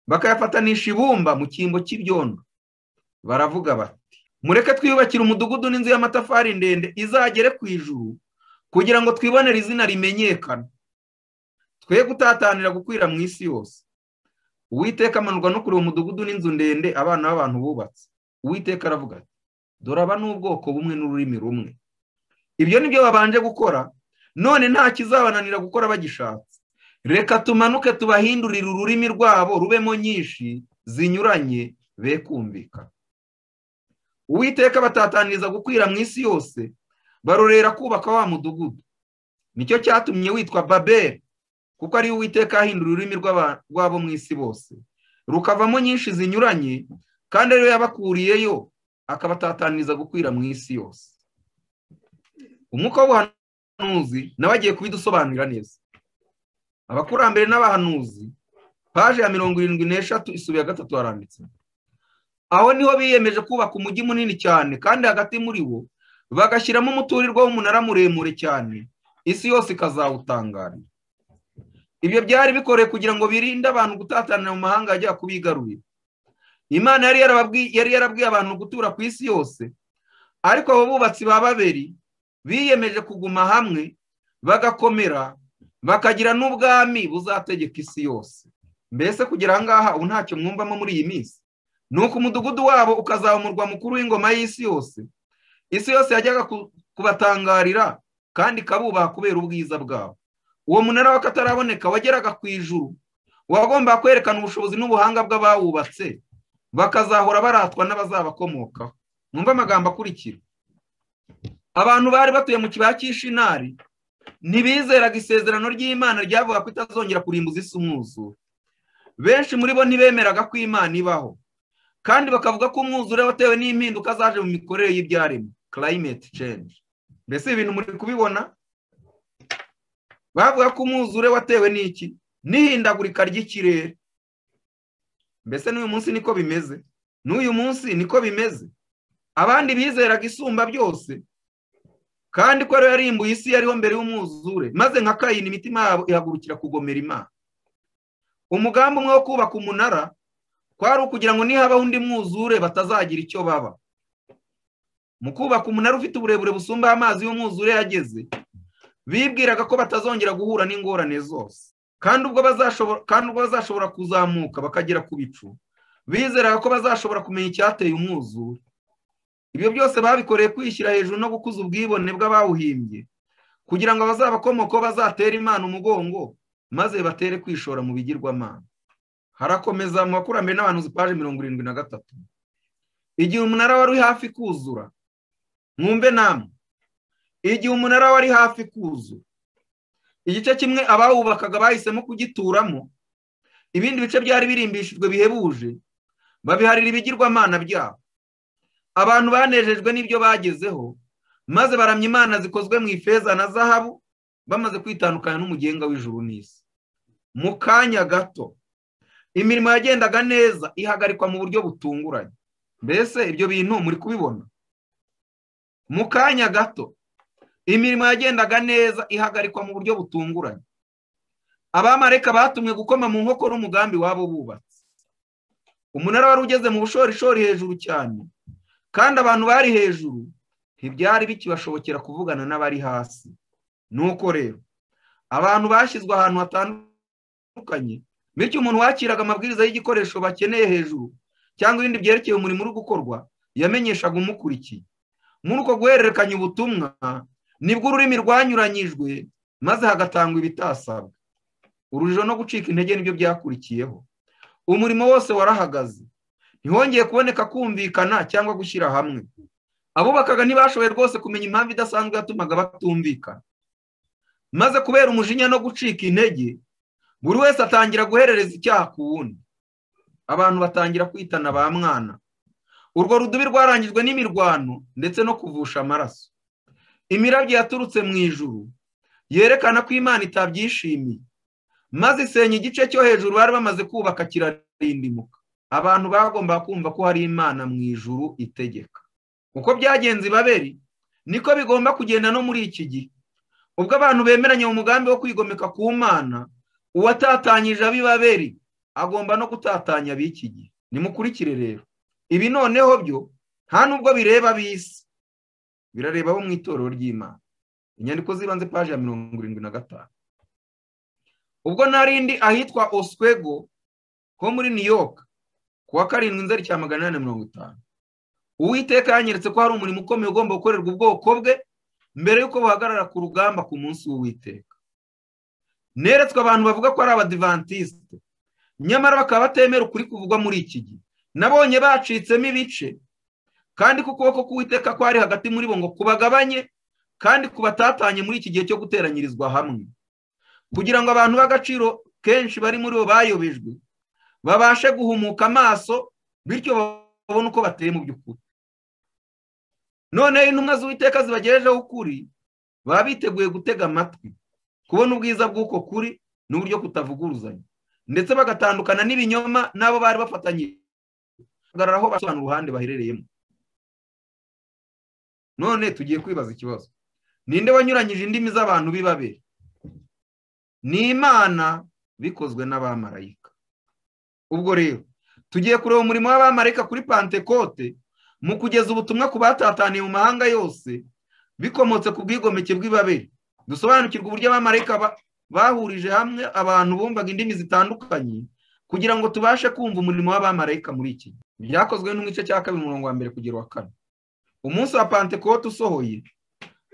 bakayafanisha ibumba mu cyimbo cy'ibyondo baravuga bati mureke twiyubakire umudugudu n'inzu y'amatafari ndende izagere ku ijuru kugira ngo twibonere izina rimenyekana twe gutatanira gukwira mu isi yose uwiteka amanurwa no kureba umudugudu n'inzu ndende abana b'abantu bubatse uwiteka aravuga ati dore aba ni ubwoko bumwe n'ururimi rumwe ibyo ni byo babanje gukora none nta kizabananira gukora bagishatse reka tumanuke tubahindurire ururimi rwabo rubemo nyinshi zinyuranye be kumvikana uwiteka batataniriza gukwira mu isi yose barorera kubaka wa mudugudu nicyo cyatumye witwa babeli kuko ariyo uwiteka yahindura ururimi rwabo mu isi bose rukavamo nyinshi zinyuranye kandi ariyo yabakuriyeyo akabatataniriza gukwira mu isi yose umwuka w'ubuhanuzi nawe agiye kubidusobanurira neza abakurambere n'abahanuzi paje ya mirongo irindwi n'eshatu isubiye gatatu haranditse aho niho biyemeje kubaka umujyi munini cyane kandi hagati muri wo bagashyiramo umuturirwa w'umunara muremure cyane isi yose ikazawutangarira ibyo byari bikoreye kugira ngo birinde abantu gutatanira mu mahanga ajya kubigarurira imana yari yarabwiye abantu gutura ku isi yose ariko abo bubatsi ba baberi biyemeje kuguma hamwe bagakomera bakagira n'ubwami buzategeka isi yose mbese kugera aha ngaha ubu ntacyo mwumvamo muri iyi minsi nuko umudugudu wabo ukazaba umurwa mukuru w'ingoma y'isi yose isi yose yajyaga kubatangarira kandi ikabubaha kubera ubwiza bwabo uwo munara w'akataraboneka wageraga ku ijuru wagomba kwerekana ubushobozi n'ubuhanga bw'abawubatse bakazahora baratwa n'abazabakomokaho mwumve amagambo akurikira abantu bari batuye mu kibaya cy'ishinari ntibizeraga isezerano ry'imana ryavuga ko itazongera kurimbuza isi umwuzure benshi muri bo ntibemeraga ko imana ibaho kandi bakavuga ko umwuzure watewe n'impinduka zaje mu mikorere y'ibyaremwe climate change mbese ibintu muri kubibona bavuga ko umwuzure watewe n'iki n'ihindagurika ry'ikirere mbese n'uyu munsi niko bimeze n'uyu munsi niko bimeze abandi bizeraga isumba byose kandi ko ariyo yarimbuye isi yariho mbere y'umwuzure maze nka kayini imitima yabo ihagurukira kugomera imana umugambi umwe wo kubaka umunara kwari ukugira ngo nihabaho undi mwuzure batazagira icyo baba mu kubaka umunara ufite uburebure busumba amazi y'umwuzure yageze bibwiraga ko batazongera guhura n'ingorane zose kandi ubwo bazashobora kuzamuka bakagera ku bicu bizeraga ko bazashobora kumenya icyateye umwuzure ibyo byose babikoreye kwishyira hejuru no gukuza ubwibone bw'abawuhimbye kugira ngo abazabakomokaho bazatere imana umugongo maze batere kwishora mu bigirwamana harakomeza mu bakurambere n'abantu paje mirongo irindwi na gatatu igihe umunara wari hafi kuzura mwumve namwe igihe umunara wari hafi kuzura igice kimwe abawubakaga bahisemo kugituramo ibindi bice byari birimbishijwe bihebuje babiharira ibigirwamana byabo abantu banejejwe n'ibyo bagezeho maze baramya imana zikozwe mu ifeza na zahabu bamaze kwitandukanya n'umugenga w'ijuru n'isi mu kanya gato imirimo yagendaga neza ihagarikwa mu buryo butunguranye mbese ibyo bintu muri kubibona mu kanya gato imirimo yagendaga neza ihagarikwa mu buryo butunguranye abamareka batumwe gukoma mu nkokora umugambi wabo bubatse umunara wari ugeze mu bushorishori hejuru cyane kandi abantu bari hejuru ntibyari bikibashobokera kuvugana n'abari hasi nuko rero abantu bashyizwe ahantu hatandukanye bityo umuntu wakiraga amabwiriza y'igikoresho bakeneye hejuru cyangwa ibindi byerekeye umurimo uri gukorwa yamenyeshaga umukurikiye muri uko guhererekanya ubutumwa nibwo ururimi rwanyuranyijwe maze hagatangwa ibitasabwa urujijo no gucika intege nibyo byakurikiyeho umurimo wose warahagaze ntihongeye kuboneka kumvikana cyangwa gushyira hamwe abubakaga ntibashoboye rwose kumenya impamvu idasanzwe yatumaga batumvikana maze kubera umujinya no gucika intege buri wese atangira guherereza icyaha ku wundi abantu batangira kwitana ba mwana urwo rudubi rwarangijwe n'imirwano ndetse no kuvusha amaraso imirabyo yaturutse mu ijuru yerekana ko imana itabyishimiye maze isenya igice cyo hejuru bari bamaze kubaka kirarindimuka abantu bagomba kumva ko hari imana mu ijuru itegeka uko byagenze ibaberi niko bigomba kugenda no muri iki gihe ubwo abantu bemeranya mu mugambi wo kwigomeka ku mana uwatatanyije ab'ibaberi agomba no gutatanya ab'iki gihe nimukurikire rero ibi noneho byo nta n'ubwo bireba bisi birareba bo mu itorero ry'imana inyandiko z'ibanze paji ya mirongo irindwi na gatanu ubwo narindi ahitwa oswego ho muri new york kuwa karindwi inzara cya magana inani na mirongo itanu uwiteka yanyeretse ko hari umurimo ukomeye ugomba gukorerwa ubwoko bwe mbere y'uko buhagarara ku rugamba ku munsi w'uwiteka neretswe abantu bavuga ko ari abadivantisite nyamara bakaba batemera ukuri kuvugwa muri iki gihe nabonye bacitsemo ibice kandi ko ukuboko k'uwiteka kwari hagati muri bo ngo kubagabanye kandi kubatatanye muri iki gihe cyo guteranyirizwa hamwe kugira ngo abantu b'agaciro kenshi bari muri bo bayobejwe babashe guhumuka amaso bityo babone uko bateye mu by'ukuri noneho intumwa z'uwiteka zibagejejeho ukuri baba biteguye gutega amatwi kubona ubwiza bw'uko kuri n'uburyo kutavuguruzanya ndetse bagatandukana n'ibinyoma n'abo bari bafatanye aho basobanura uruhande baherereyemo none tugiye kwibaza ikibazo ninde wanyuranyije indimi z'abantu bibabera ni imana bikozwe n'abamarayika ubwo rero tugiye kureba umurimo w'abamarayika kuri pantekote mu kugeza ubutumwa ku batataniye mu mahanga yose bikomotse ku bwigomeke bw'ibabere dusobanukirwa uburyo abamarayika bahurije hamwe abantu bumvaga indimi zitandukanye kugira ngo tubashe kumva umurimo w'abamarayika muri iki byakozwe n'igice cya kabiri umurongo wa mbere kugera wa kane umunsi wa pantekote usohoye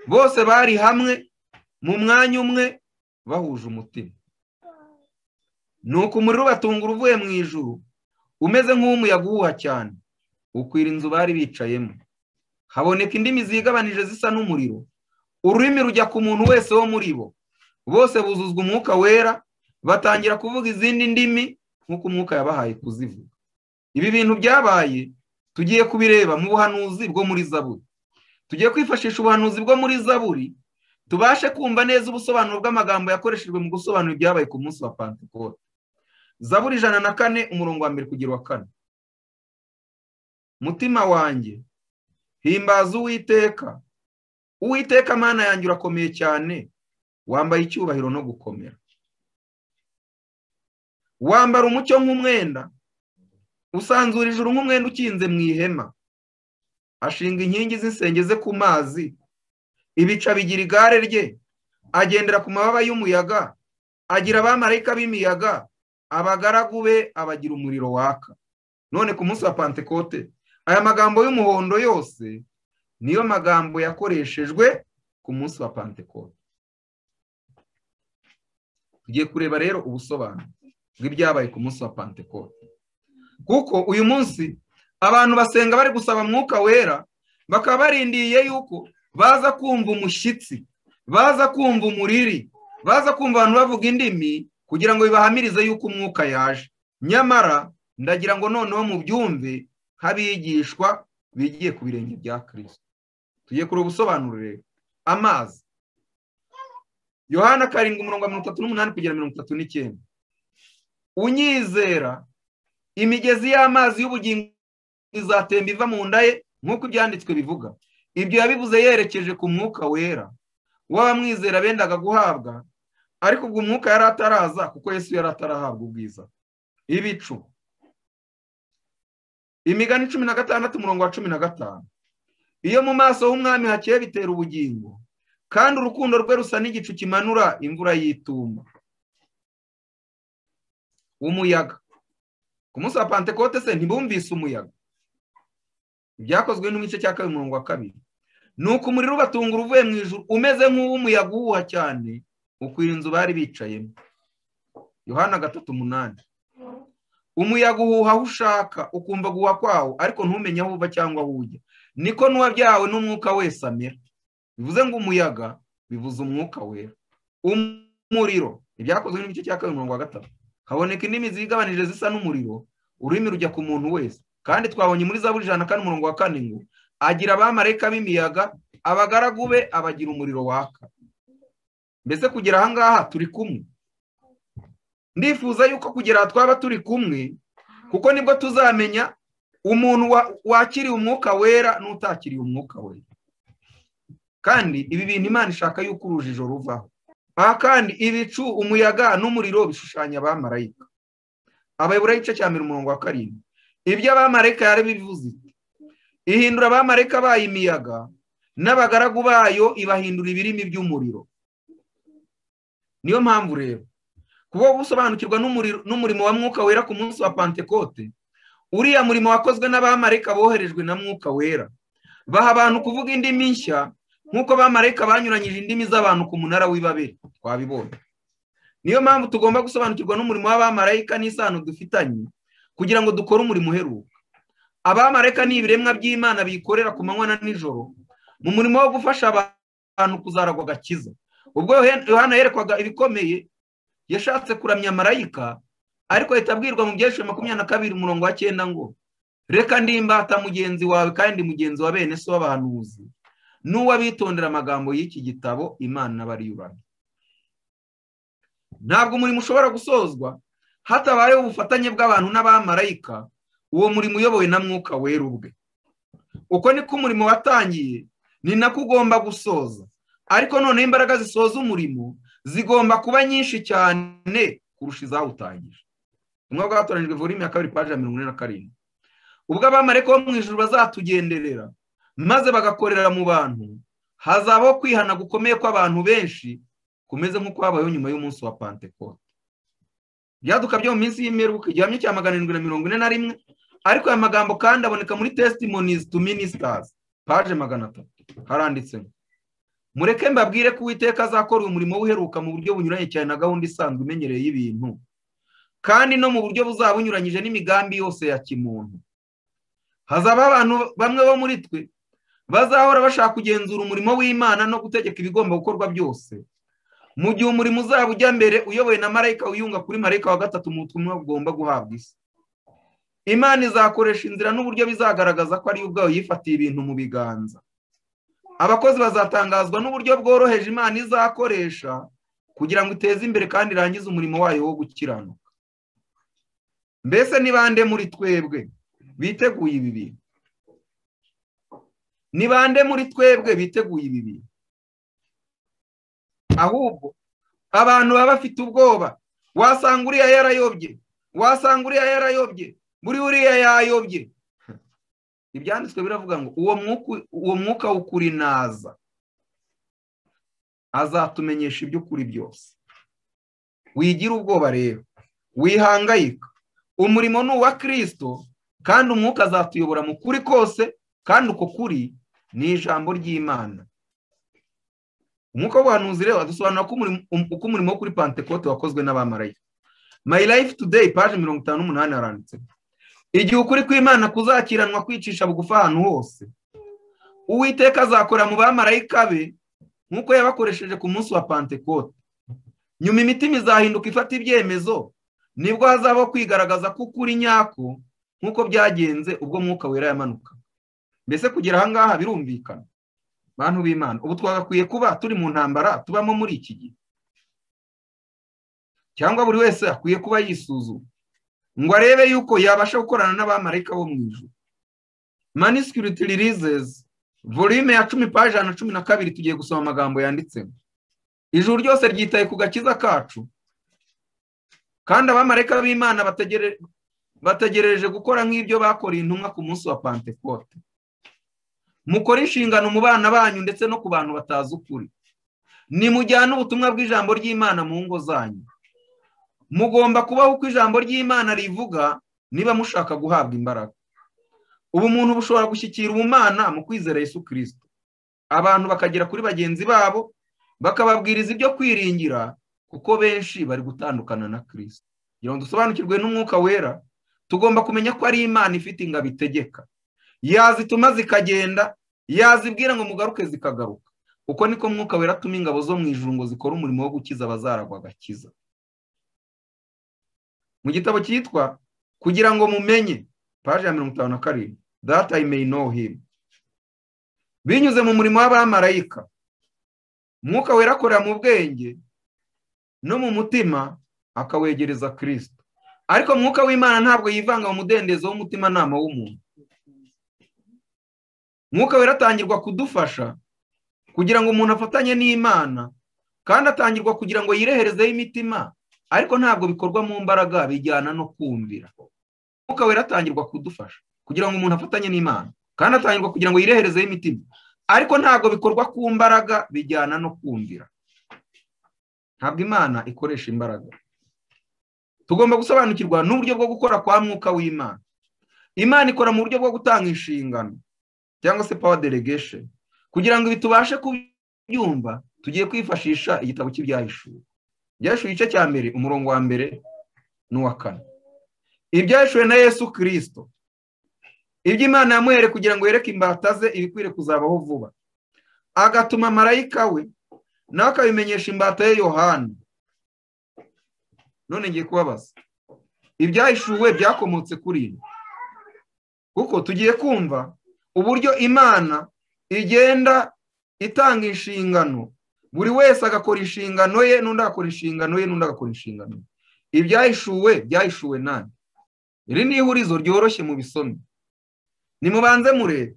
bose bari hamwe mu mwanya umwe bahuje umutima nuko umuriro ubatungura uvuye mu ijuru umeze nk'umuyaga uhuha cyane ukwira inzu bari bicayemo haboneka indimi zigabanije zisa n'umuriro ururimi rujya ku muntu wese wo muri bo bose buzuzwa umwuka wera batangira kuvuga izindi ndimi nk'uko umwuka yabahaye kuzivuga ibi bintu byabaye tugiye kubireba mu buhanuzi bwo muri zaburi tugiye kwifashisha ubuhanuzi bwo muri zaburi tubashe kumva neza ubusobanuro bw'amagambo yakoreshejwe mu gusobanura ibyabaye ku munsi wa pantekote zaburi ijana na kane umurongo wa mbere kugera wa kane mutima wanjye himbaza uwiteka uwiteka amana yanjye urakomeye cyane wambaye icyubahiro no gukomera wambara umucyo nk'umwenda usanzura ijuru nk'umwenda ukinze mu ihema ashinga inkingi z'insenge ze ku mazi ibica bigira igare rye agendera ku mababa y'umuyaga agira abamarayika b'imiyaga abagaragu be abagira umuriro waka none ku munsi wa pantekote aya magambo y'umuhondo yose niyo magambo yakoreshejwe ku munsi wa pantekote tugiye kureba rero ubusobanuro bw'ibyabaye ku munsi wa pantekote kuko uyu munsi abantu basenga bari gusaba mwuka wera bakaba barindiriye yuko baza kumva umushyitsi baza kumva umuriri baza kumva abantu bavuga indimi kugira ngo bibahamirize yuko umwuka yaje nyamara ndagira ngo noneho mu byumve nk'abigishwa bigiye ku birenge bya kirisito tugiye kureba ubusobanuro rero amazi yohana karindwi umurongo wa mirongo itatu n'umunani kugera mirongo itatu n'icyenda unyizera imigezi y'amazi y'ubugingo izatemba iva mu nda ye nk'uko ibyanditswe bivuga ibyo yabivuze yerekeje ku mwuka wera w'abamwizera bendaga guhabwa ariko ubwo umwuka yari ataraza kuko yesu yari atarahabwa ubwiza ibicu imigani cumi na gatandatu umurongo wa cumi na gatanu iyo mu maso h'umwami hakeye bitera ubugingo kandi urukundo rwe rusa n'igicu kimanura imvura y'itumba umuyaga ku munsi wa pantekote se ntibumvise umuyaga ibyakozwe n'igice cya kabiri umurongo wa kabiri ni uko umuriro ubatunga uvuye mu ijuru umeze nk'uw'umuyaga uhuha cyane ukwira inzu bari bicayemo yohana gatatu umunani umuyaga uhuha aho ushaka ukumva guha kwawo ariko ntumenye aho uva cyangwa aho ujya niko n'uwabyawe n'umwuka wese amera bivuze ngo umuyaga bivuze umwuka wera umuriro ibyakozwe n'igice cya kabiri umurongo wa gatatu haboneka indimi zigabanije zisa n'umuriro ururimi rujya ku muntu wese kandi twabonye muri zaburi ijana kandi umurongo wa kane ngo agira abamarayika b'imiyaga abagaragu be abagira umuriro waka mbese kugera aha ngaha turi kumwe ndifuza yuko kugera aha twaba turi kumwe kuko nibwo tuzamenya umuntu wakiriye umwuka wera n'utakiriye umwuka wera kandi ibi bintu imana ishaka yuko urujijo ruvaho aha kandi ibicu umuyaga n'umuriro bishushanya abamarayika abayobora igice cya mbere umurongo wa karindwi ibyo abamarayika yari bivuze ihindura abamarayika bayo imiyaga n'abagaragu bayo ibahindura ibirimi by'umuriro niyo mpamvu rero kuba gusobanukirwa n'umurimo wa mwuka wera ku munsi wa pantekote uriya murimo wakozwe n'abamarayika boherejwe na mwuka wera baha abantu kuvuga indimi nshya nk'uko abamarayika banyuranyije indimi z'abantu ku munara w'ibabere twabibonye niyo mpamvu tugomba gusobanukirwa n'umurimo w'abamarayika n'isano dufitanye kugira ngo dukore umurimo uheruka abamarayika ni ibiremwa by'imana bikorera ku manywa na nijoro mu murimo wo gufasha abantu kuzaragwa agakiza ubwo yohana yerekwaga ibikomeye yashatse kuramya marayika ariko ahita abwirwa mu byeshuri makumyabiri na kabiri umurongo wa cyenda ngo reka ndimbata mugenzi wawe kandi mugenzi wa bene so w'abahanuzi n'uwabitondera amagambo y'iki gitabo imana bariyurana ntabwo umurimo ushobora gusozwa hatabayeho ubufatanye bw'abantu n'abamarayika uwo murimo uyobowe na mwuka wera ubwe uko niko umurimo watangiye ni nako ugomba gusoza ariko noneho imbaraga zisoza umurimo zigomba kuba nyinshi cyane kurusha izawutangije umwe bwatoranijwe vurimi ya kabiri paji ya mirongo ine na karindwi ubwo abamarayika bo mu ijoro bazatugenderera maze bagakorera mu bantu hazabaho kwihana gukomeye kw'abantu benshi kumeze nk'uko habayeho nyuma y'umunsi wa pantekote ibyaduka byo mu minsi y'imperuka igihamya cya magana arindwi na mirongo ine na rimwe ariko aya magambo kandi aboneka muri testimonies to ministers paje magana atatu haranditse ngo mureke mbabwire ko uwiteka azakora uyu murimo uheruka mu buryo bunyuranye cyane na gahunda isanzwe imenyereye y'ibintu kandi no mu buryo buzaba bunyuranyije n'imigambi yose ya kimuntu hazaba abantu bamwe bo muri twe bazahora bashaka kugenzura umurimo w'imana no gutegeka ibigomba gukorwa byose mu gihe umurimo uzaba ujya mbere uyobowe na marayika wiyunga kuri marayika wa gatatu mu butumwa bugomba guhabwa isi imana izakoresha inzira n'uburyo bizagaragaza ko ariyo ubwayo yifatiye ibintu mu biganza abakozi bazatangazwa n'uburyo bworoheje imana izakoresha kugira ngo iteze imbere kandi irangize umurimo wayo wo gukiranuka mbese ni bande muri twebwe biteguye ibi bintu ni bande muri twebwe biteguye ibi bintu ahubwo abantu baba bafite ubwoba wasanga uriya yarayobye wasanga uriya yarayobye buri uriya yayobye ibyanditswe biravuga ngo uwo mwuka w'ukuri naza azatumenyesha iby'ukuri byose wigira ubwoba rero wihangayika umurimo ni uwa kirisito kandi umwuka azatuyobora mu kuri kose kandi uko kuri ni ijambo ry'imana umwuka w'ubuhanuzi rero adusobanura uko umurimo wo kuri pantekote wakozwe n'abamarayika mayi life today paje mirongo itanu n'umunani haranditse igihe ukuri kw'imana kuzakiranwa kwicisha bugufi ahantu hose uwiteka azakora mu bamarayika be nk'uko yabakoresheje ku munsi wa pantekote nyuma imitima izahinduka ifata ibyemezo nibwo hazabaho kwigaragaza ko ukuri nyako nk'uko byagenze ubwo mwuka wera yamanuka mbese kugira aha ngaha birumvikana bantu b'imana ubu twagakwiye kuba turi mu ntambara tubamo muri iki gihe cyangwa buri wese akwiye kuba yisuzuma ngo arebe yuko yabasha gukorana n'abamarayika bo mu ijoro manisikiriti ririzezi volume ya cumi pajana na cumi na kabiri tugiye gusoma amagambo yanditsemo ijuru ryose ryitaye ku gakiza kacu kandi abamarayika b'imana bategereje gukora nk'ibyo bakoreye intumwa ku munsi wa pantekote mukore inshingano mu bana banyu ndetse no ku bantu batazi ukuri nimujyane ubutumwa bw'ijambo ry'imana mu ngo zanyu mugomba kubaho uko ijambo ry'imana rivuga niba mushaka guhabwa imbaraga ubu muntu bushobora gushyikira ubumana mu kwizera Yesu kirisito abantu bakagera kuri bagenzi babo bakababwiriza ibyo kwiringira kuko benshi bari gutandukana na kirisito kugira ngo dusobanukirwe n'umwuka wera tugomba kumenya ko ari imana ifite ingabo itegeka yazituma zikagenda yazibwira ngo mugaruke zikagaruka uko niko mwuka wera atuma ingabo zo mu ijuru ngo zikora umurimo wo gukiza abazaragwa agakiza mu gitabo cyitwa kugira ngo mumenye paje ya mirongo itanu na karindwi data know him binyuze mu murimo w'abamarayika mwuka wera akorera mu bwenge no mu mutima akawegereza kirisito ariko mwuka w'imana ntabwo yivanga mu mudendezo w'umutimanama w'umuntu mwuka wera atangirwa kudufasha kugira ngo umuntu afatanye n'imana kandi atangirwa kugira ngo yireherezeho imitima ariko ntabwo bikorwa mu mbaraga bijyana no kumvira umwuka wera atangirwa kudufasha kugira ngo umuntu afatanye n'imana kandi atangirwa kugira ngo yireherezeho imitima ariko ntabwo bikorwa ku mbaraga bijyana no kumvira ntabwo imana ikoresha imbaraga tugomba gusobanukirwa n'uburyo bwo gukora kwa mwuka w'imana imana ikora mu buryo bwo gutanga inshingano cyangwa se power delegation kugira ngo ibi tubashe kubyumva tugiye kwifashisha igitabo cy'ibyahishuwe ibyahishwe igice cya mbere umurongo wa mbere n'uwa kane ibyahishuwe na yesu kirisito iby'imana yamuhere kugira ngo yereke imbata ze ibikwiriye kuzabaho vuba agatuma marayika we nawe akabimenyesha imbata ye yohani none ngiye kubabaza ibyahishuwe byakomotse kuri ibi kuko tugiye kumva uburyo imana igenda itanga inshingano buri wese agakora inshingano ye n'undi agakora inshingano ye n'undi agakora inshingano ye ibyahishuwe byahishuwe nani iri ni ihurizo ryoroshye mu bisomi nimubanze murebe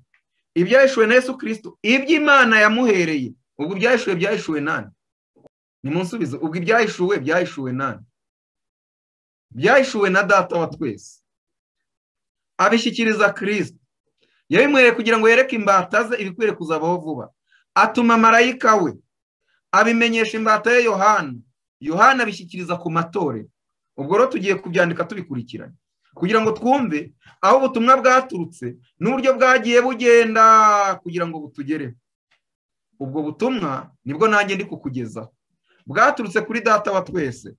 ibyahishuwe na yesu kirisito iby'imana yamuhereye ubwo ibyahishuwe byahishuwe nani nimunsubize ubwo ibyahishuwe byahishuwe nani byahishuwe na data wa twese abishyikiriza kirisito yabimuhereye kugira ngo yereke imbata ze ibikwiriye kuzabaho vuba atuma marayika we abimenyesha imbata ye yohana yohana abishyikiriza ku matore ubwo rero tugiye kubyandika tubikurikiranye kugira ngo twumve aho ubutumwa bwaturutse n'uburyo bwagiye bugenda kugira ngo butugereho ubwo butumwa nibwo nanjye ndi kukugezaho bwaturutse kuri data wa twese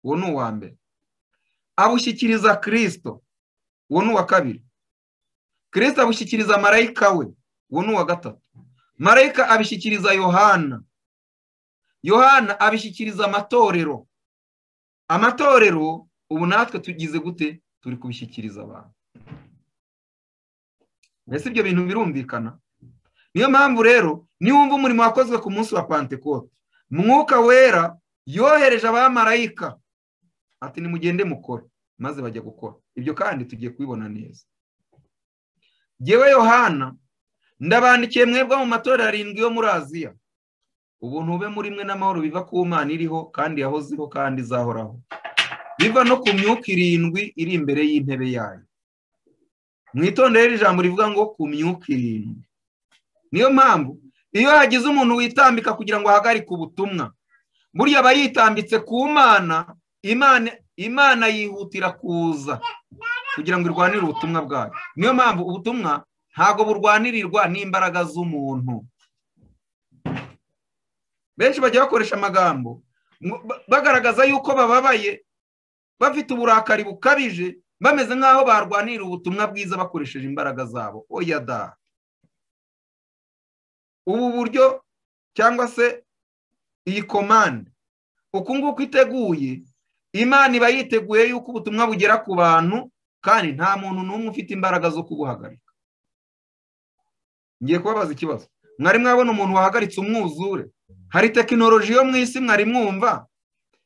uwo ni uwa mbere abushyikiriza kirisito uwo ni uwa kabiri kirisito abushyikiriza marayika we uwo ni uwa gatatu marayika abishyikiriza yohana yohana abishyikiriza amatorero amatorero ubu natwe tugize gute turi kubishyikiriza abantu mbese ibyo bintu birumvikana niyo mpamvu rero niwumva umurimo wakozwe ku munsi wa pantekote mwuka wera yohereje abamarayika ati nimugende mukora maze bajya gukora ibyo kandi tugiye kubibona neza yewe yohana ndabandikiye mwebwe mu matorero arindwi yo muri aziya ubuntu bube muri mwe n'amahoro biva ku mana iriho kandi yahozeho kandi izahoraho biva no ku myuka irindwi iri imbere y'intebe yayo mwitondere ijambo rivuga ngo ku myuka irindwi niyo mpamvu iyo hagize umuntu witambika kugira ngo ahagarike ubutumwa burya aba yitambitse ku mana imana yihutira kuza kugira ngo irwanire ubutumwa bwayo niyo mpamvu ubutumwa ntabwo burwanirirwa n'imbaraga z'umuntu benshi bajya bakoresha amagambo bagaragaza yuko bababaye bafite uburakari bukabije bameze nk'aho barwanira ubutumwa bwiza bakoresheje imbaraga zabo oya da ubu buryo cyangwa se iyi komande uku nguku iteguye imana iba yiteguye yuko ubutumwa bugera ku bantu kandi nta muntu n'umwe ufite imbaraga zo kubuhagarika ngiye kubabaza ikibazo mwari mwabona umuntu wahagaritse umwuzure hari tekinoloji yo mu isi mwari mwumva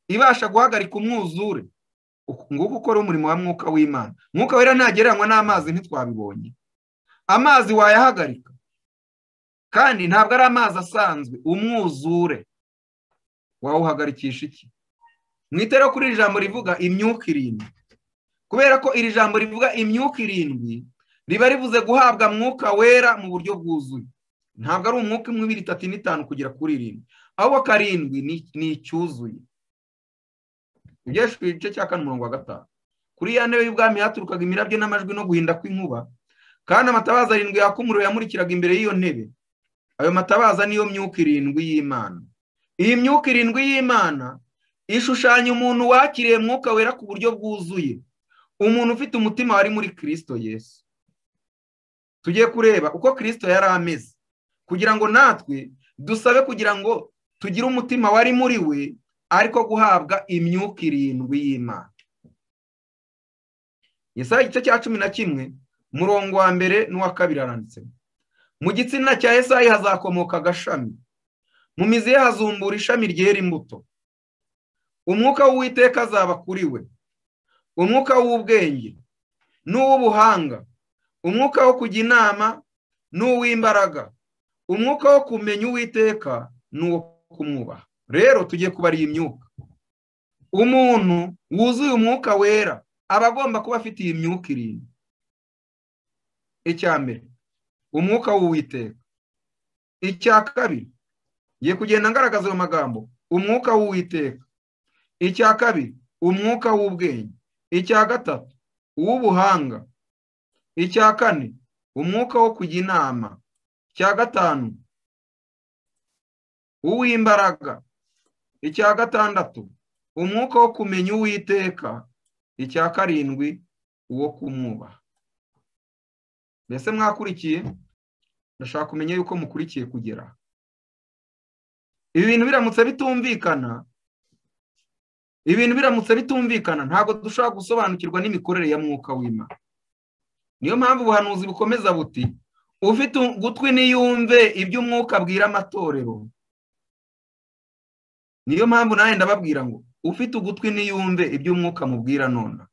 ibasha guhagarika umwuzure nguko ukora umurimo wa mwuka w'imana mwuka wera ntagereranywa n'amazi ntitwabibonye amazi wayahagarika kandi ntabwo ari amazi asanzwe umwuzure wawuhagarikisha iki mwitera kuri iri jambo rivuga imyuka irindwi kubera ko iri jambo rivuga imyuka irindwi riba rivuze guhabwa mwuka wera mu buryo bwuzuye ntabwo ari umwuka imwe ibiri itatu n'itanu kugera kuri irindwi ahubwo karindwi ni icyuzuye ugejeje ku gice cya kane umurongo wa gatanu kuri ya ntebe y'ubwami haturukaga imirabyo n'amajwi no guhinda kw'inkuba kandi amatabaza arindwi yaka umuriro yamurikiraga imbere y'iyo ntebe ayo matabaza niyo myuka irindwi y'imana iyi myuka irindwi y'imana ishushanya umuntu wakiriye mwuka wera ku buryo bwuzuye umuntu ufite umutima wari muri kirisito yesu tugiye kureba uko kirisito yari ameze kugira ngo natwe dusabe kugira ngo tugire umutima wari muri we ariko guhabwa imyuka irindwi y'imana isaha igice cya cumi na kimwe umurongo wa mbere n'uwa kabiri aranditse mu gitsina cya esayi hazakomoka agashami mu mizi ye hazumbura ishami ryera imbuto umwuka w'uwiteka azaba kuri we umwuka w'ubwenge n'uw'ubuhanga umwuka wo kujya inama n'uw'imbaraga umwuka wo kumenya uwiteka n'uwo kumwubaha rero tugiye kubara iyi myuka umuntu wuzuye umwuka wera aba agomba kuba afite iyi myuka irindwi icya mbere umwuka w'uwiteka icya kabiri ngiye kugenda ngaragaza ayo magambo umwuka w'uwiteka icya kabiri umwuka w'ubwenge icya gatatu uw'ubuhanga icya kane umwuka wo kujya inama icya gatanu uw'imbaraga icya gatandatu umwuka wo kumenya uwiteka icya karindwi uwo kumwubaha mbese mwakurikiye ndashaka kumenya yuko mukurikiye kugera ibi bintu biramutse bitumvikana ibintu biramutse bitumvikana ntabwo dushobora gusobanukirwa n'imikorere ya mwuka w'imana niyo mpamvu ubuhanuzi bukomeza buti ufite ugutwi niyumve ibyo umwuka abwira amatorero niyo mpamvu nawe ndababwira ngo ufite ugutwi niyumve ibyo umwuka amubwira none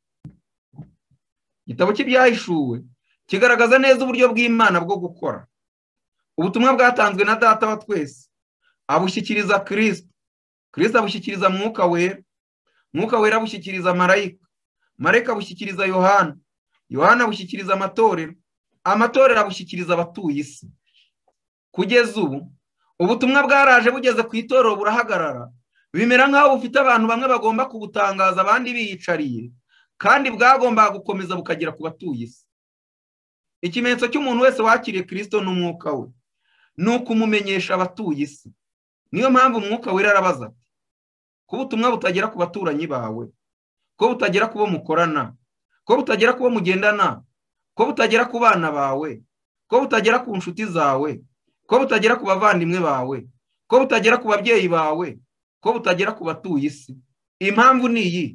igitabo cy'ibyahishuwe kigaragaza neza uburyo bw'imana bwo gukora ubutumwa bwatanzwe na data wa twese abushyikiriza kirisita kirisita abushyikiriza mwuka wera mwuka wera abushyikiriza marayika marayika abushyikiriza yohana yohana abushyikiriza amatorero amatorero abushyikiriza abatuye isi kugeza ubu ubutumwa bwaraje bugeze ku itorero burahagarara bimera nk'aho bufite abantu bamwe bagomba kubutangaza abandi biyicariye kandi bwagombaga gukomeza bukagera ku batuye isi ikimenyetso cy'umuntu wese wakiriye kirisito n'umwuka we ni ukumumenyesha abatuye isi niyo mpamvu umwuka wera arabaza ati ko ubutumwa butagera ku baturanyi bawe ko butagera ku bo mukorana ko butagera ku bo mugendana ko butagera ku bana bawe ko butagera ku nshuti zawe ko butagera ku bavandimwe bawe ko butagera ku babyeyi bawe ko butagera ku batuye isi impamvu ni iyi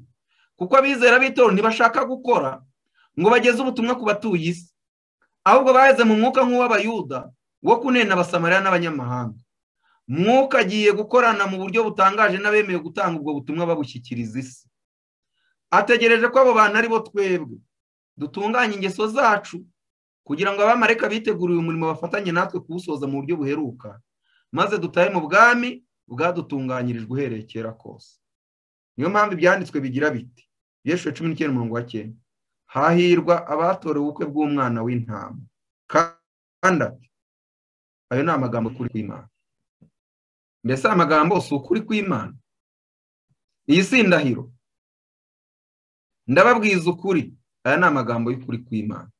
kuko abizera b'itorero ntibashaka gukora ngo bageze ubutumwa ku batuye isi ahubwo baheze mu mwuka nk'uw'abayuda wo kunena abasamariya n'abanyamahanga mwuka agiye gukorana mu buryo butangaje n'abemeye gutanga ubwo butumwa babushyikiriza isi ategereje ko abo bantu aribo twebwe dutunganya ingeso zacu kugira ngo abamareka biteguriye umurimo bafatanye natwe kuwusoza mu buryo buheruka maze dutahe mu bwami bwadutunganyirijwe uhereye kera kose niyo mpamvu ibyanditswe bigira biti biyeshuje cumi n'icyenda umurongo wa cyenda hahirwa abatorewe ubukwe bw'umwana w'intama kandi ati ayo ni amagambo kuri kw'imana mbese amagambo si ukuri kw'imana iyi si indahiro ndababwiza ukuri aya ni amagambo y'ukuri kw'imana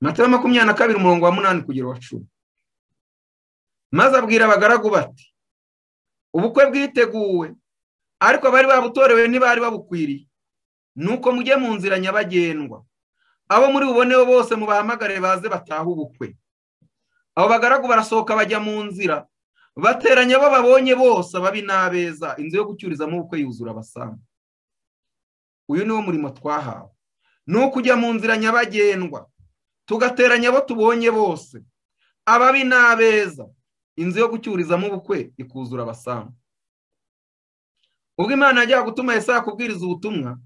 matayo makumyabiri na kabiri umurongo wa munani kugera wa cumi maze abwira abagaragu bati ubukwe bwiteguwe ariko abari babutorewe ntibari babukwiriye nuko mujye mu nzira nyabagendwa abo muri buboneho bose mubahamagare baze batahe ubukwe abo bagaragu barasohoka bajya mu nzira bateranya abo babonye bose ababi n'abeza inzu yo gucyurizamo ubukwe yuzura abasamu uyu niwo murimo twahawe ni ukujya mu nzira nyabagendwa tugateranya abo tubonye bose ababi n'abeza inzu yo gucyurizamo ubukwe ikuzura abasamu ubwo imana yajyaga gutuma Yesaya kubwiriza ubutumwa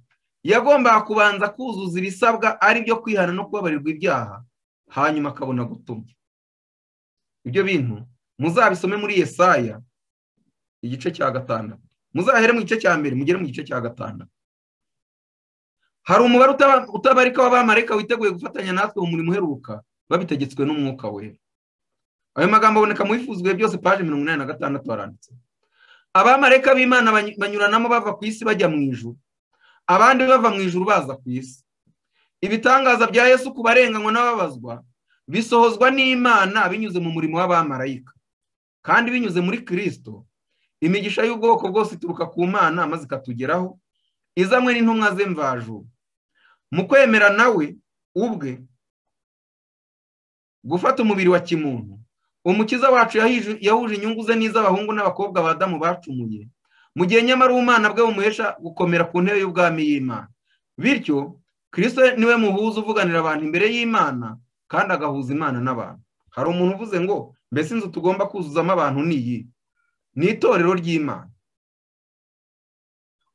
yagombaga kubanza kuzuza ibisabwa ari byo kwihana no kubabarirwa ibyaha hanyuma akabona gutuma ibyo bintu muzabisome muri Yesaya igice cya gatandatu muzahere mu gice cya mbere mugere mu gice cya gatandatu hari umubare utabarika w'abamarayika witeguye gufatanya natwe mu murimo uheruka babitegetswe n'umwuka wera ayo magambo aboneka mu bifuzwe byose paje mirongo inani na gatandatu baranditse abamarayika b'imana banyuranamo bava ku isi bajya mu ijuru abandi bava mu ijuru baza ku isi ibitangaza bya yesu ku barenganywa n'ababazwa bisohozwa n'imana binyuze mu murimo w'abamarayika kandi binyuze muri kirisito imigisha y'ubwoko bwose ituruka ku mana maze ikatugeraho izanywe n'intumwa ze mvajuru mu kwemera nawe ubwe gufata umubiri wa kimuntu umukiza wacu yahuje inyungu ze n'iz'abahungu n'abakobwa abadamu bacumuye mu gihe nyamara umwana bwe bumuhesha gukomera ku ntebe y'ubwami y'imana bityo kirisito niwe muhuza uvuganira abantu imbere y'imana kandi agahuza imana n'abantu hari umuntu uvuze ngo mbese inzu tugomba kuzuzamo abantu ni iyi ni itorero ry'imana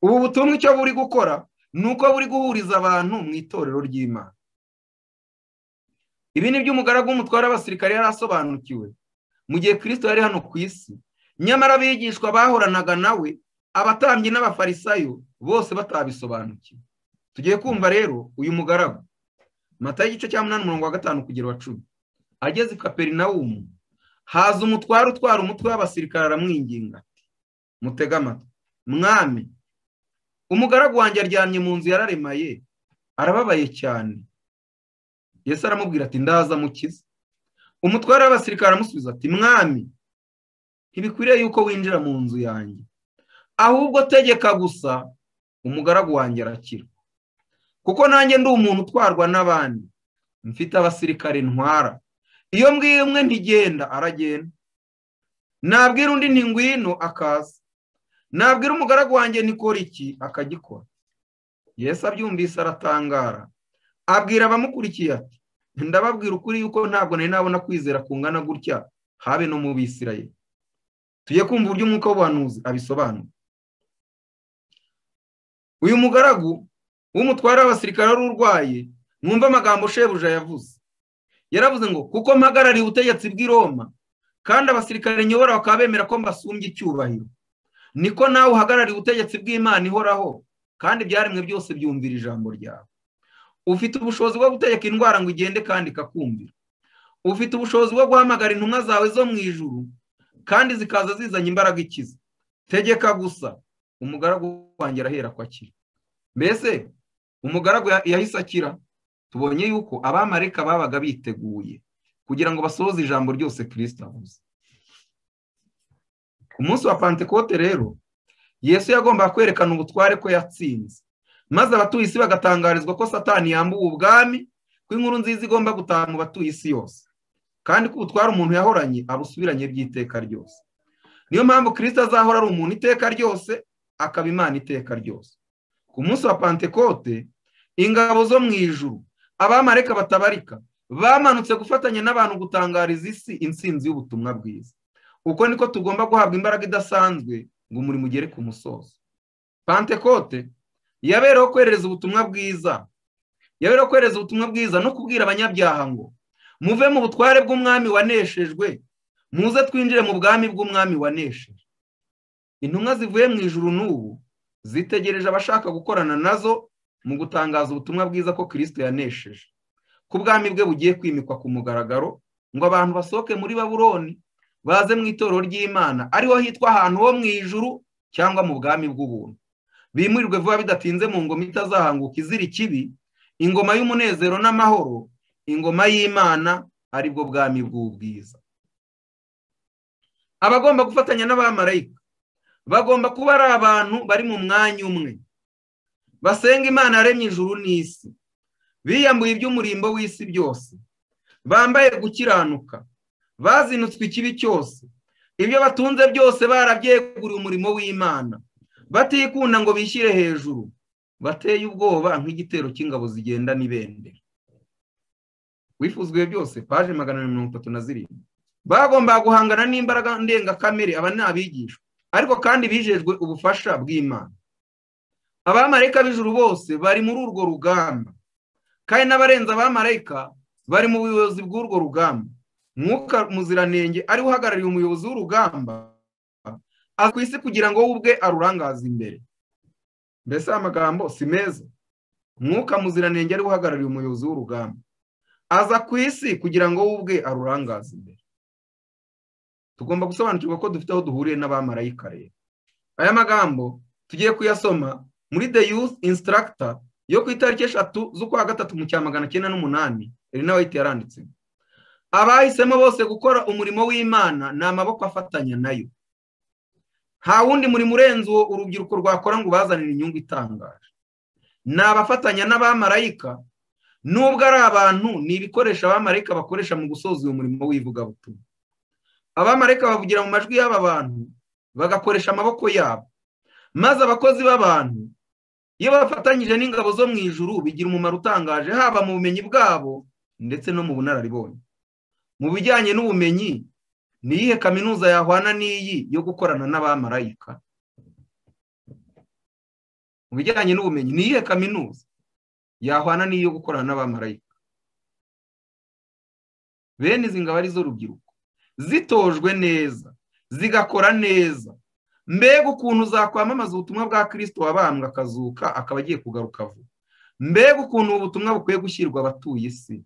ubu butumwa icyo buri gukora ni uko buri guhuriza abantu mu itorero ry'imana ibi ni by'umugaragu w'umutware w'abasirikare yari asobanukiwe mu gihe kirisito yari hano ku isi nyamara abigishwa bahoranaga nawe abatambyi n'abafarisayo bose batabisobanukiwe tugiye kumva rero uyu mugaragu mata y'igice cya munani umurongo wa gatanu kugera wa cumi ageze i kaperinawumu haza umutware utwara umutwe w'abasirikare aramwinginga ati mutege amatwi mwami umugaragu wanjye aryamye mu nzu yararemaye arababaye cyane Yesu aramubwira ati ndaza mukiza umutware w'abasirikare aramusubiza ati mwami ntibikwiriye yuko winjira mu nzu yanjye ahubwo tegeka gusa umugaragu wanjye arakira kuko nanjye ndi umuntu utwarwa n'abandi mfite abasirikare ntwara iyo mbwiye umwe ntigenda aragenda nabwira undi ntingwino akaza nabwira umugaragu wanjye nikora iki akagikora Yesu abyumvise aratangara abwira abamukurikiye ati ndababwira ukuri yuko ntabwo nari nabona kwizera kungana gutya habe no mu bisirayeri tujye kumva uburyo umwuka w'ubuhanuzi abisobanura uyu mugaragu w'umutware w'abasirikare wari urwaye mwumve amagambo shebuja yavuze yaravuze ngo kuko mpagarariye ubutegetsi bw'i Roma kandi abasirikare nyobora bakaba bemera ko mbasumbye icyubahiro niko nawe uhagarariye ubutegetsi bw'imana ihoraho kandi ibyaremwe byose byumvira ijambo ryawe ufite ubushobozi bwo gutegeka indwara ngo igende kandi ikakumvira ufite ubushobozi bwo guhamagara intumwa zawe zo mu ijuru kandi zikaza zizanye imbaraga ikiza tegeka gusa umugaragu wanjye arahera ko akira mbese umugaragu yahise akira tubonye yuko abamareka babaga biteguye kugira ngo basohoze ijambo ryose kirisita avuze ku munsi wa pantekote rero yesu yagombaga kwerekana ubutware ko yatsinze maze abatuye isi bagatangarizwa ko satani yambuwe ubwami ko inkuru nziza igomba gutaha mu batuye isi yose kandi ko ubutware umuntu yahoranye abusubiranye by'iteka ryose niyo mpamvu kirisita azahora ari umuntu iteka ryose akaba imana iteka ryose ku munsi wa pantekote ingabo zo mu ijuru abamareka batabarika bamanutse gufatanya n'abantu gutangariza isi insinzi y'ubutumwa bwiza uko niko tugomba guhabwa imbaraga idasanzwe ngo umurimo ugere ku musozo pantekote yabereho kohereza ubutumwa bwiza yabereho kohereza ubutumwa bwiza no kubwira abanyabyaha ngo muve mu butware bw'umwami waneshejwe muze twinjire mu bwami bw'umwami waneshejwe intumwa zivuye mu ijuru n'ubu zitegereje abashaka gukorana nazo mu gutangaza ubutumwa bwiza ko kirisito yanesheje ko ubwami bwe bugiye kwimikwa ku mugaragaro ngo abantu basohoke muri baburoni baze mu itorero ry'imana ariho hitwa ahantu ho mu ijuru cyangwa mu bwami bw'ubuntu bimurirwe vuba bidatinze mu ngoma itazahanguka izira ikibi ingoma y'umunezero n'amahoro ingoma y'imana aribwo bwami bw'ubwiza abagomba gufatanya n'abamarayika bagomba kuba ari abantu bari mu mwanya umwe basenga imana yaremye ijuru n'isi biyambuye iby'umurimbo w'isi byose bambaye gukiranuka bazinutswe ikibi cyose ibyo batunze byose barabyeguriye umurimo w'imana batikunda ngo bishyire hejuru bateye ubwoba nk'igitero cy'ingabo zigenda n'ibendera wifuzwe byose paje magana na mirongo itatu na zirindwi bagombaga guhangana n'imbaraga ndengakamere aba ni abigishwa ariko kandi bijejwe ubufasha bw'imana abamarayika b'ijuru bose bari muri urwo rugamba kandi n'abarenze abamarayika bari mu buyobozi bw'urwo rugamba mwuka muziranenge ari uhagarariye umuyobozi w'urugamba aza ku isi kugira ngo we ubwe arurangaze imbere mbese amagambo si meza mwuka muziranenge ari uhagarariye umuyobozi w'urugamba aza ku isi kugira ngo we ubwe arurangaze imbere tugomba gusobanukirwa ko dufite aho duhuriye n'abamarayika rero aya magambo tugiye kuyasoma muri the youth instructor yo ku itariki eshatu z'ukwa gatatu mu cya magana cyenda n'umunani rero nawe ahita yaranditse abahisemo bose gukora umurimo w'imana ni amaboko afatanya nayo nta wundi murimo urenze uwo urubyiruko rwakora ngo ubazanire inyungu itangaje ni abafatanya n'abamarayika nubwo ari abantu ni ibikoresho abamarayika bakoresha mu gusoza uyu murimo w'ivugabutumwa abamarayika bavugira mu majwi y'aba bantu bagakoresha amaboko yabo maze abakozi b'abantu iyo bafatanyije n'ingabo zo mu ijuru bigira umumaro utangaje haba mu bumenyi bwabo ndetse no mu bunararibonye mu bijyanye n'ubumenyi ni iyihe kaminuza yahwana n'iyi yo gukorana n'abamarayika mu bijyanye n'ubumenyi ni iyihe kaminuza yahwana n'iyi yo gukorana n'abamarayika bene izi ngabo arizo rubyiruko zitojwe neza zigakora neza mbega ukuntu zakwamamaza ubutumwa bwa kirisito wabambwe akazuka akaba agiye kugaruka vuba mbega ukuntu ubu butumwa bukwiye gushyirwa abatuye isi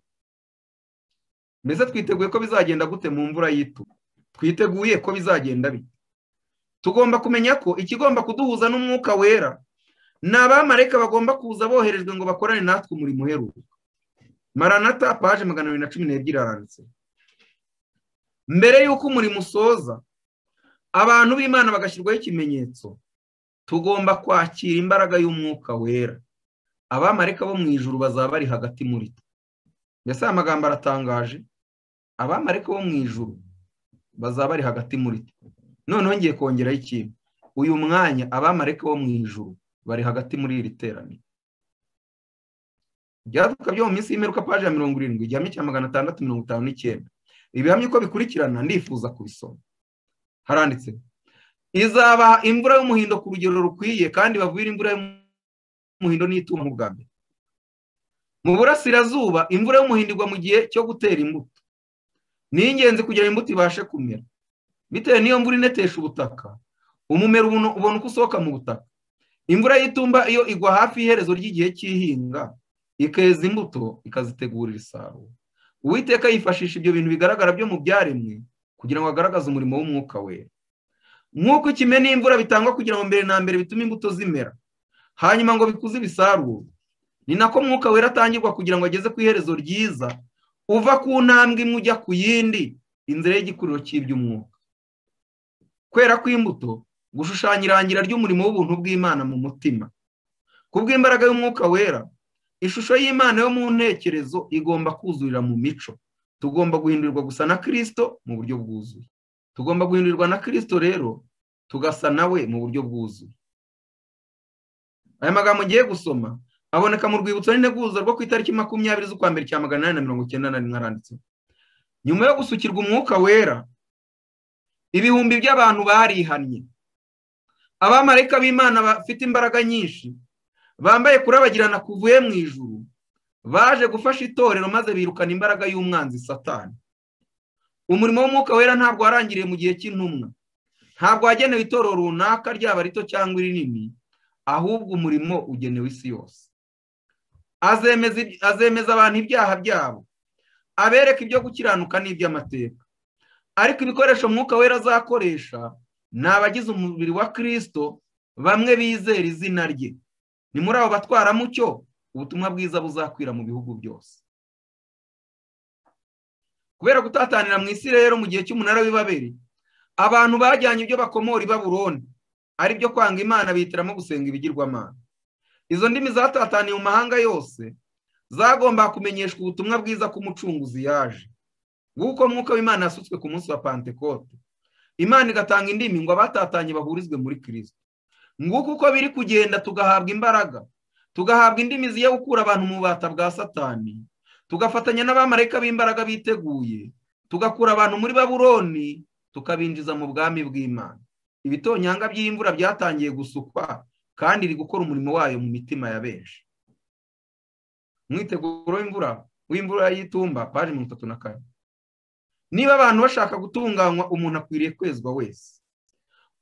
mbese twiteguye ko bizagenda gute mu mvura y'ituba twiteguye ko bizagenda bite tugomba kumenya ko ikigomba kuduhuza n'umwuka wera ni abamarayika bagomba kuza boherejwe ngo bakorane natwe umurimo uheruka maranata paje magana abiri na cumi n'ebyiri aranditse mbere y'uko umurimo usoza abantu b'imana bagashyirwaho ikimenyetso tugomba kwakira imbaraga y'umwuka wera abamarika bo mu ijuru bazaba bari hagati muri twe mbese aya magambo aratangaje abamarika bo mu ijuru bazaba bari hagati muri twe noneho ngiye kongeraho ikintu uyu mwanya abamarika bo mu ijuru bari hagati muri iri teraniro ibyaduka byo mu minsi y'imperuka paje ya mirongo irindwi igihame cya magana atandatu mirongo itanu n'icyenda ibihamya uko bikurikirana ndifuza kubisoma haranditse izabaha imvura y'umuhindo ku rugero rukwiye kandi bavure imvura y'umuhindo n'itumba bwa mbere mu burasirazuba imvura y'umuhindo igwa mu gihe cyo gutera imbuto ni ingenzi kugira ngo imbuto ibashe kumera bitewe n'iyo mvura inetesha ubutaka umumero ubona uko usohoka mu butaka imvura y'itumba iyo igwa hafi y'iherezo ry'igihe cy'ihinga ikeza imbuto ikazitegurira isarura uwiteka yifashisha ibyo bintu bigaragara byo mu byaremwe kugira ngo agaragaze umurimo w'umwuka wera nk'uko ikime n'imvura bitangwa kugira ngo mbere na mbere bitume imbuto zimera hanyuma ngo bikuze ibisarurwe ni nako mwuka wera atangirwa kugira ngo ageze ku iherezo ryiza uva ku ntambwe imwe ujya ku yindi inzira y'igikuriro cy'iby'umwuka kwera kw'imbuto gushushanya irangira ry'umurimo w'ubuntu bw'imana mu mutima kubw'imbaraga y'umwuka wera ishusho y'imana yo mu ntekerezo igomba kuzurira mu mico tugomba guhindurirwa gusa na kirisito mu buryo bwuzuye tugomba guhindurirwa na kirisito rero tugasa nawe mu buryo bwuzuye aya magambo ngiye gusoma aboneka mu rwibutso n'integuza rwo ku itariki makumyabiri z'ukwa mbere cya magana inani na mirongo icyenda na rimwe aranditse nyuma yo gusukirwa umwuka wera ibihumbi by'abantu barihannye abamarayika b'imana bafite imbaraga nyinshi bambaye kurabagirana kuvuye mu ijuru baje gufasha itorero maze birukana imbaraga y'umwanzi satani umurimo w'umwuka wera ntabwo warangiriye mu gihe cy'intumwa ntabwo wagenewe itorero runaka ryaba rito cyangwa irinini ahubwo umurimo ugenewe isi yose azemeza abantu ibyaha byabo abereka ibyo gukiranuka n'iby'amateka ariko ibikoresho mwuka wera azakoresha ni abagize umubiri wa kirisito bamwe bizera izina rye ni muri abo batwara mucyo ubutumwa bwiza buzakwira mu bihugu byose kubera gutatanira mu isi rero mu gihe cy'umunara w'ibaberi abantu bajyanye ibyo bakomora i baburoni ari byo kwanga imana bihitiramo gusenga ibigirwamana izo ndimi zatataniye mu mahanga yose zagomba kumenyeshwa ubutumwa bwiza k'umucunguzi yaje nk'uko mwuka w'imana yasutswe ku munsi wa pantekote imana igatanga indimi ngo abatatanye bahurizwe muri kirisito nguko uko biri kugenda tugahabwa imbaraga tugahabwa indimi ziye gukura abantu mu bubata bwa satani tugafatanya n'abamarayika b'imbaraga biteguye tugakura abantu muri baburoni tukabinjiza mu bwami bw'imana ibitonyanga by'imvura byatangiye gusukwa kandi iri gukora umurimo wayo mu mitima ya benshi mwiteguro w'imvura w'imvura y'itumba paji mirongo itatu na kane niba abantu bashaka gutunganywa umuntu akwiriye kwezwa wese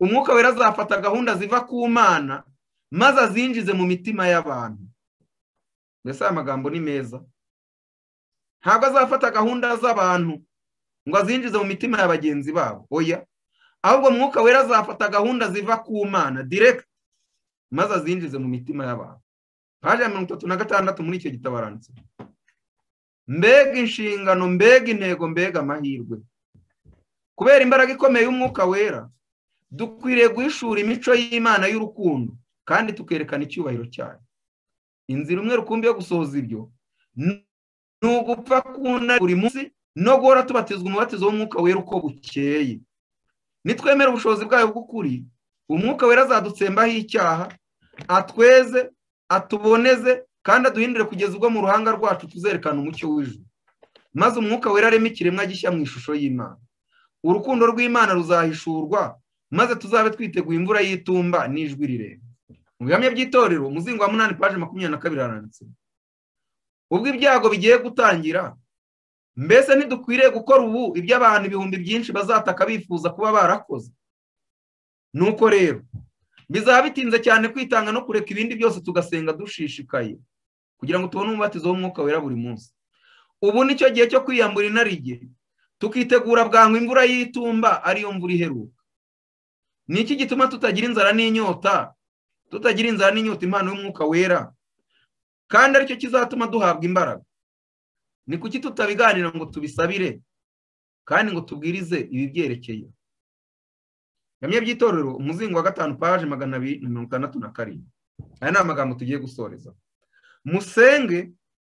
umwuka wera azafata gahunda ziva ku mana maze azinjize mu mitima y'abantu mbese aya magambo ni meza ntabwo azafata gahunda z'abantu ngo azinjize mu mitima ya bagenzi babo oya ahubwo mwuka wera azafata gahunda ziva ku mana direkiti maze azinjize mu mitima y'abantu paji ya mirongo itatu na gatandatu muri icyo gitabo aranditse mbega inshingano mbega intego mbega amahirwe kubera imbaraga ikomeye y'umwuka wera dukwiriye guhishura imico y'imana y'urukundo kandi tukerekana icyubahiro cyayo inzira umwe rukumbi yo gusohoza ibyo ni ugupfa kunari buri munsi no guhora tubatizwa umubatizo w'umwuka wera uko bukeye nitwemera ubushobozi bwayo bw'ukuri umwuka wera azadutsembaho icyaha atweze atuboneze kandi aduhindure kugeza ubwo mu ruhanga rwacu tuzerekana umucyo w'ijuru maze umwuka wera areme ikiremwa gishya mu ishusho y'imana urukundo rw'imana ruzahishurwa maze tuzabe twiteguye imvura y'itumba n'ijwi rirerire mu bihamya by'itorero umuzingo wa munani paje makumyabiri na kabiri haranditse ubwo ibyago bigiye gutangira mbese ntidukwiriye gukora ubu ibyo abantu ibihumbi byinshi bazataka bifuza kuba barakoze nuko rero bizaba bitinze cyane kwitanga no kureka ibindi byose tugasenga dushishikaye kugira ngo tubone umubatizo w'umwuka wera buri munsi ubu ni cyo gihe cyo kwiyambura inarijye tukitegura bwangu imvura y'itumba ariyo mvura iheruka ni iki gituma tutagira inzara n'inyota tutagira inzara n'inyota impano y'umwuka wera kandi aricyo kizatuma duhabwa imbaraga ni kuki tutabiganira ngo tubisabire kandi ngo tubwirize ibi byerekeye ngamye by'itorero umuzingo wa gatanu paje magana abiri na mirongo itandatu na karindwi aya ni amagambo tugiye gusoreza musenge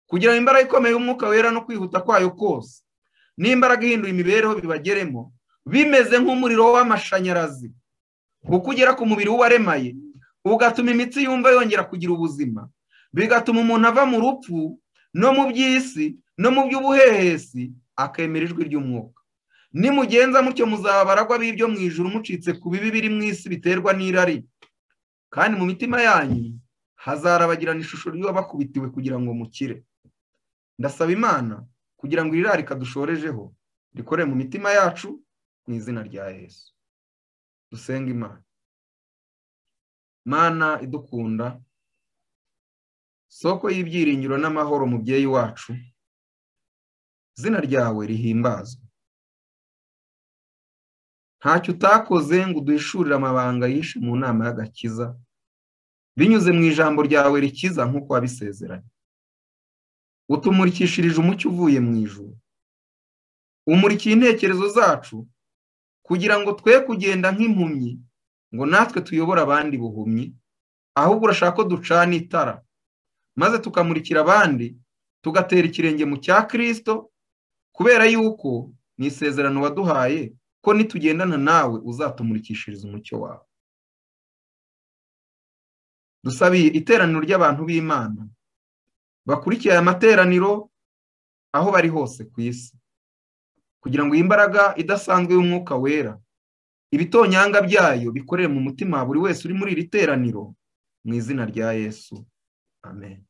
kugira ngo imbaraga ikomeye y'umwuka wera no kwihuta kwayo kose n'imbaraga ihinduye imibereho bibageremo bimeze nk'umuriro w'amashanyarazi ukugera ku mubiri w'uwaremaye ugatuma imitsi yumva yongera kugira ubuzima bigatuma umuntu ava mu rupfu no mu by'isi no mu by'ubuhehesi akemera ijwi ry'umwuka nimugenza mutyo muzaba baragwa b'ibyo mu ijuru mucitse ku bibi biri mu isi biterwa n'irari kandi mu mitima yanyu hazarabagirana ishusho ry'uwabakubitiwe kugira ngo mukire ndasaba imana kugira ngo iri rari kadushorejeho rikore mu mitima yacu mu izina rya yesu dusenge imana mana idukunda soko y'ibyiringiro n'amahoro mubyeyi wacu izina ryawe rihimbazwe ntacyo utakoze ngo uduhishurire amabanga yishe mu nama y'agakiza binyuze mu ijambo ryawe rikiza nk'uko wabisezeranye utumurikishirije umucyo uvuye mu ijuru umurikiye intekerezo zacu kugira ngo twe kugenda nk'impumyi ngo natwe tuyobore abandi buhumyi ahubwo urashaka ko ducana itara maze tukamurikira abandi tugatera ikirenge mu cya kirisito kubera yuko ni isezerano waduhaye ko nitugendana nawe uzatumurikishiriza umucyo wawe dusabiye iteraniro ry'abantu b'imana bakurikiye aya materaniro aho bari hose ku isi kugira ngo iyi mbaraga idasanzwe y'umwuka wera ibitonyanga byayo bikorere mu mutima buri wese uri muri iri teraniro mu izina rya yesu amen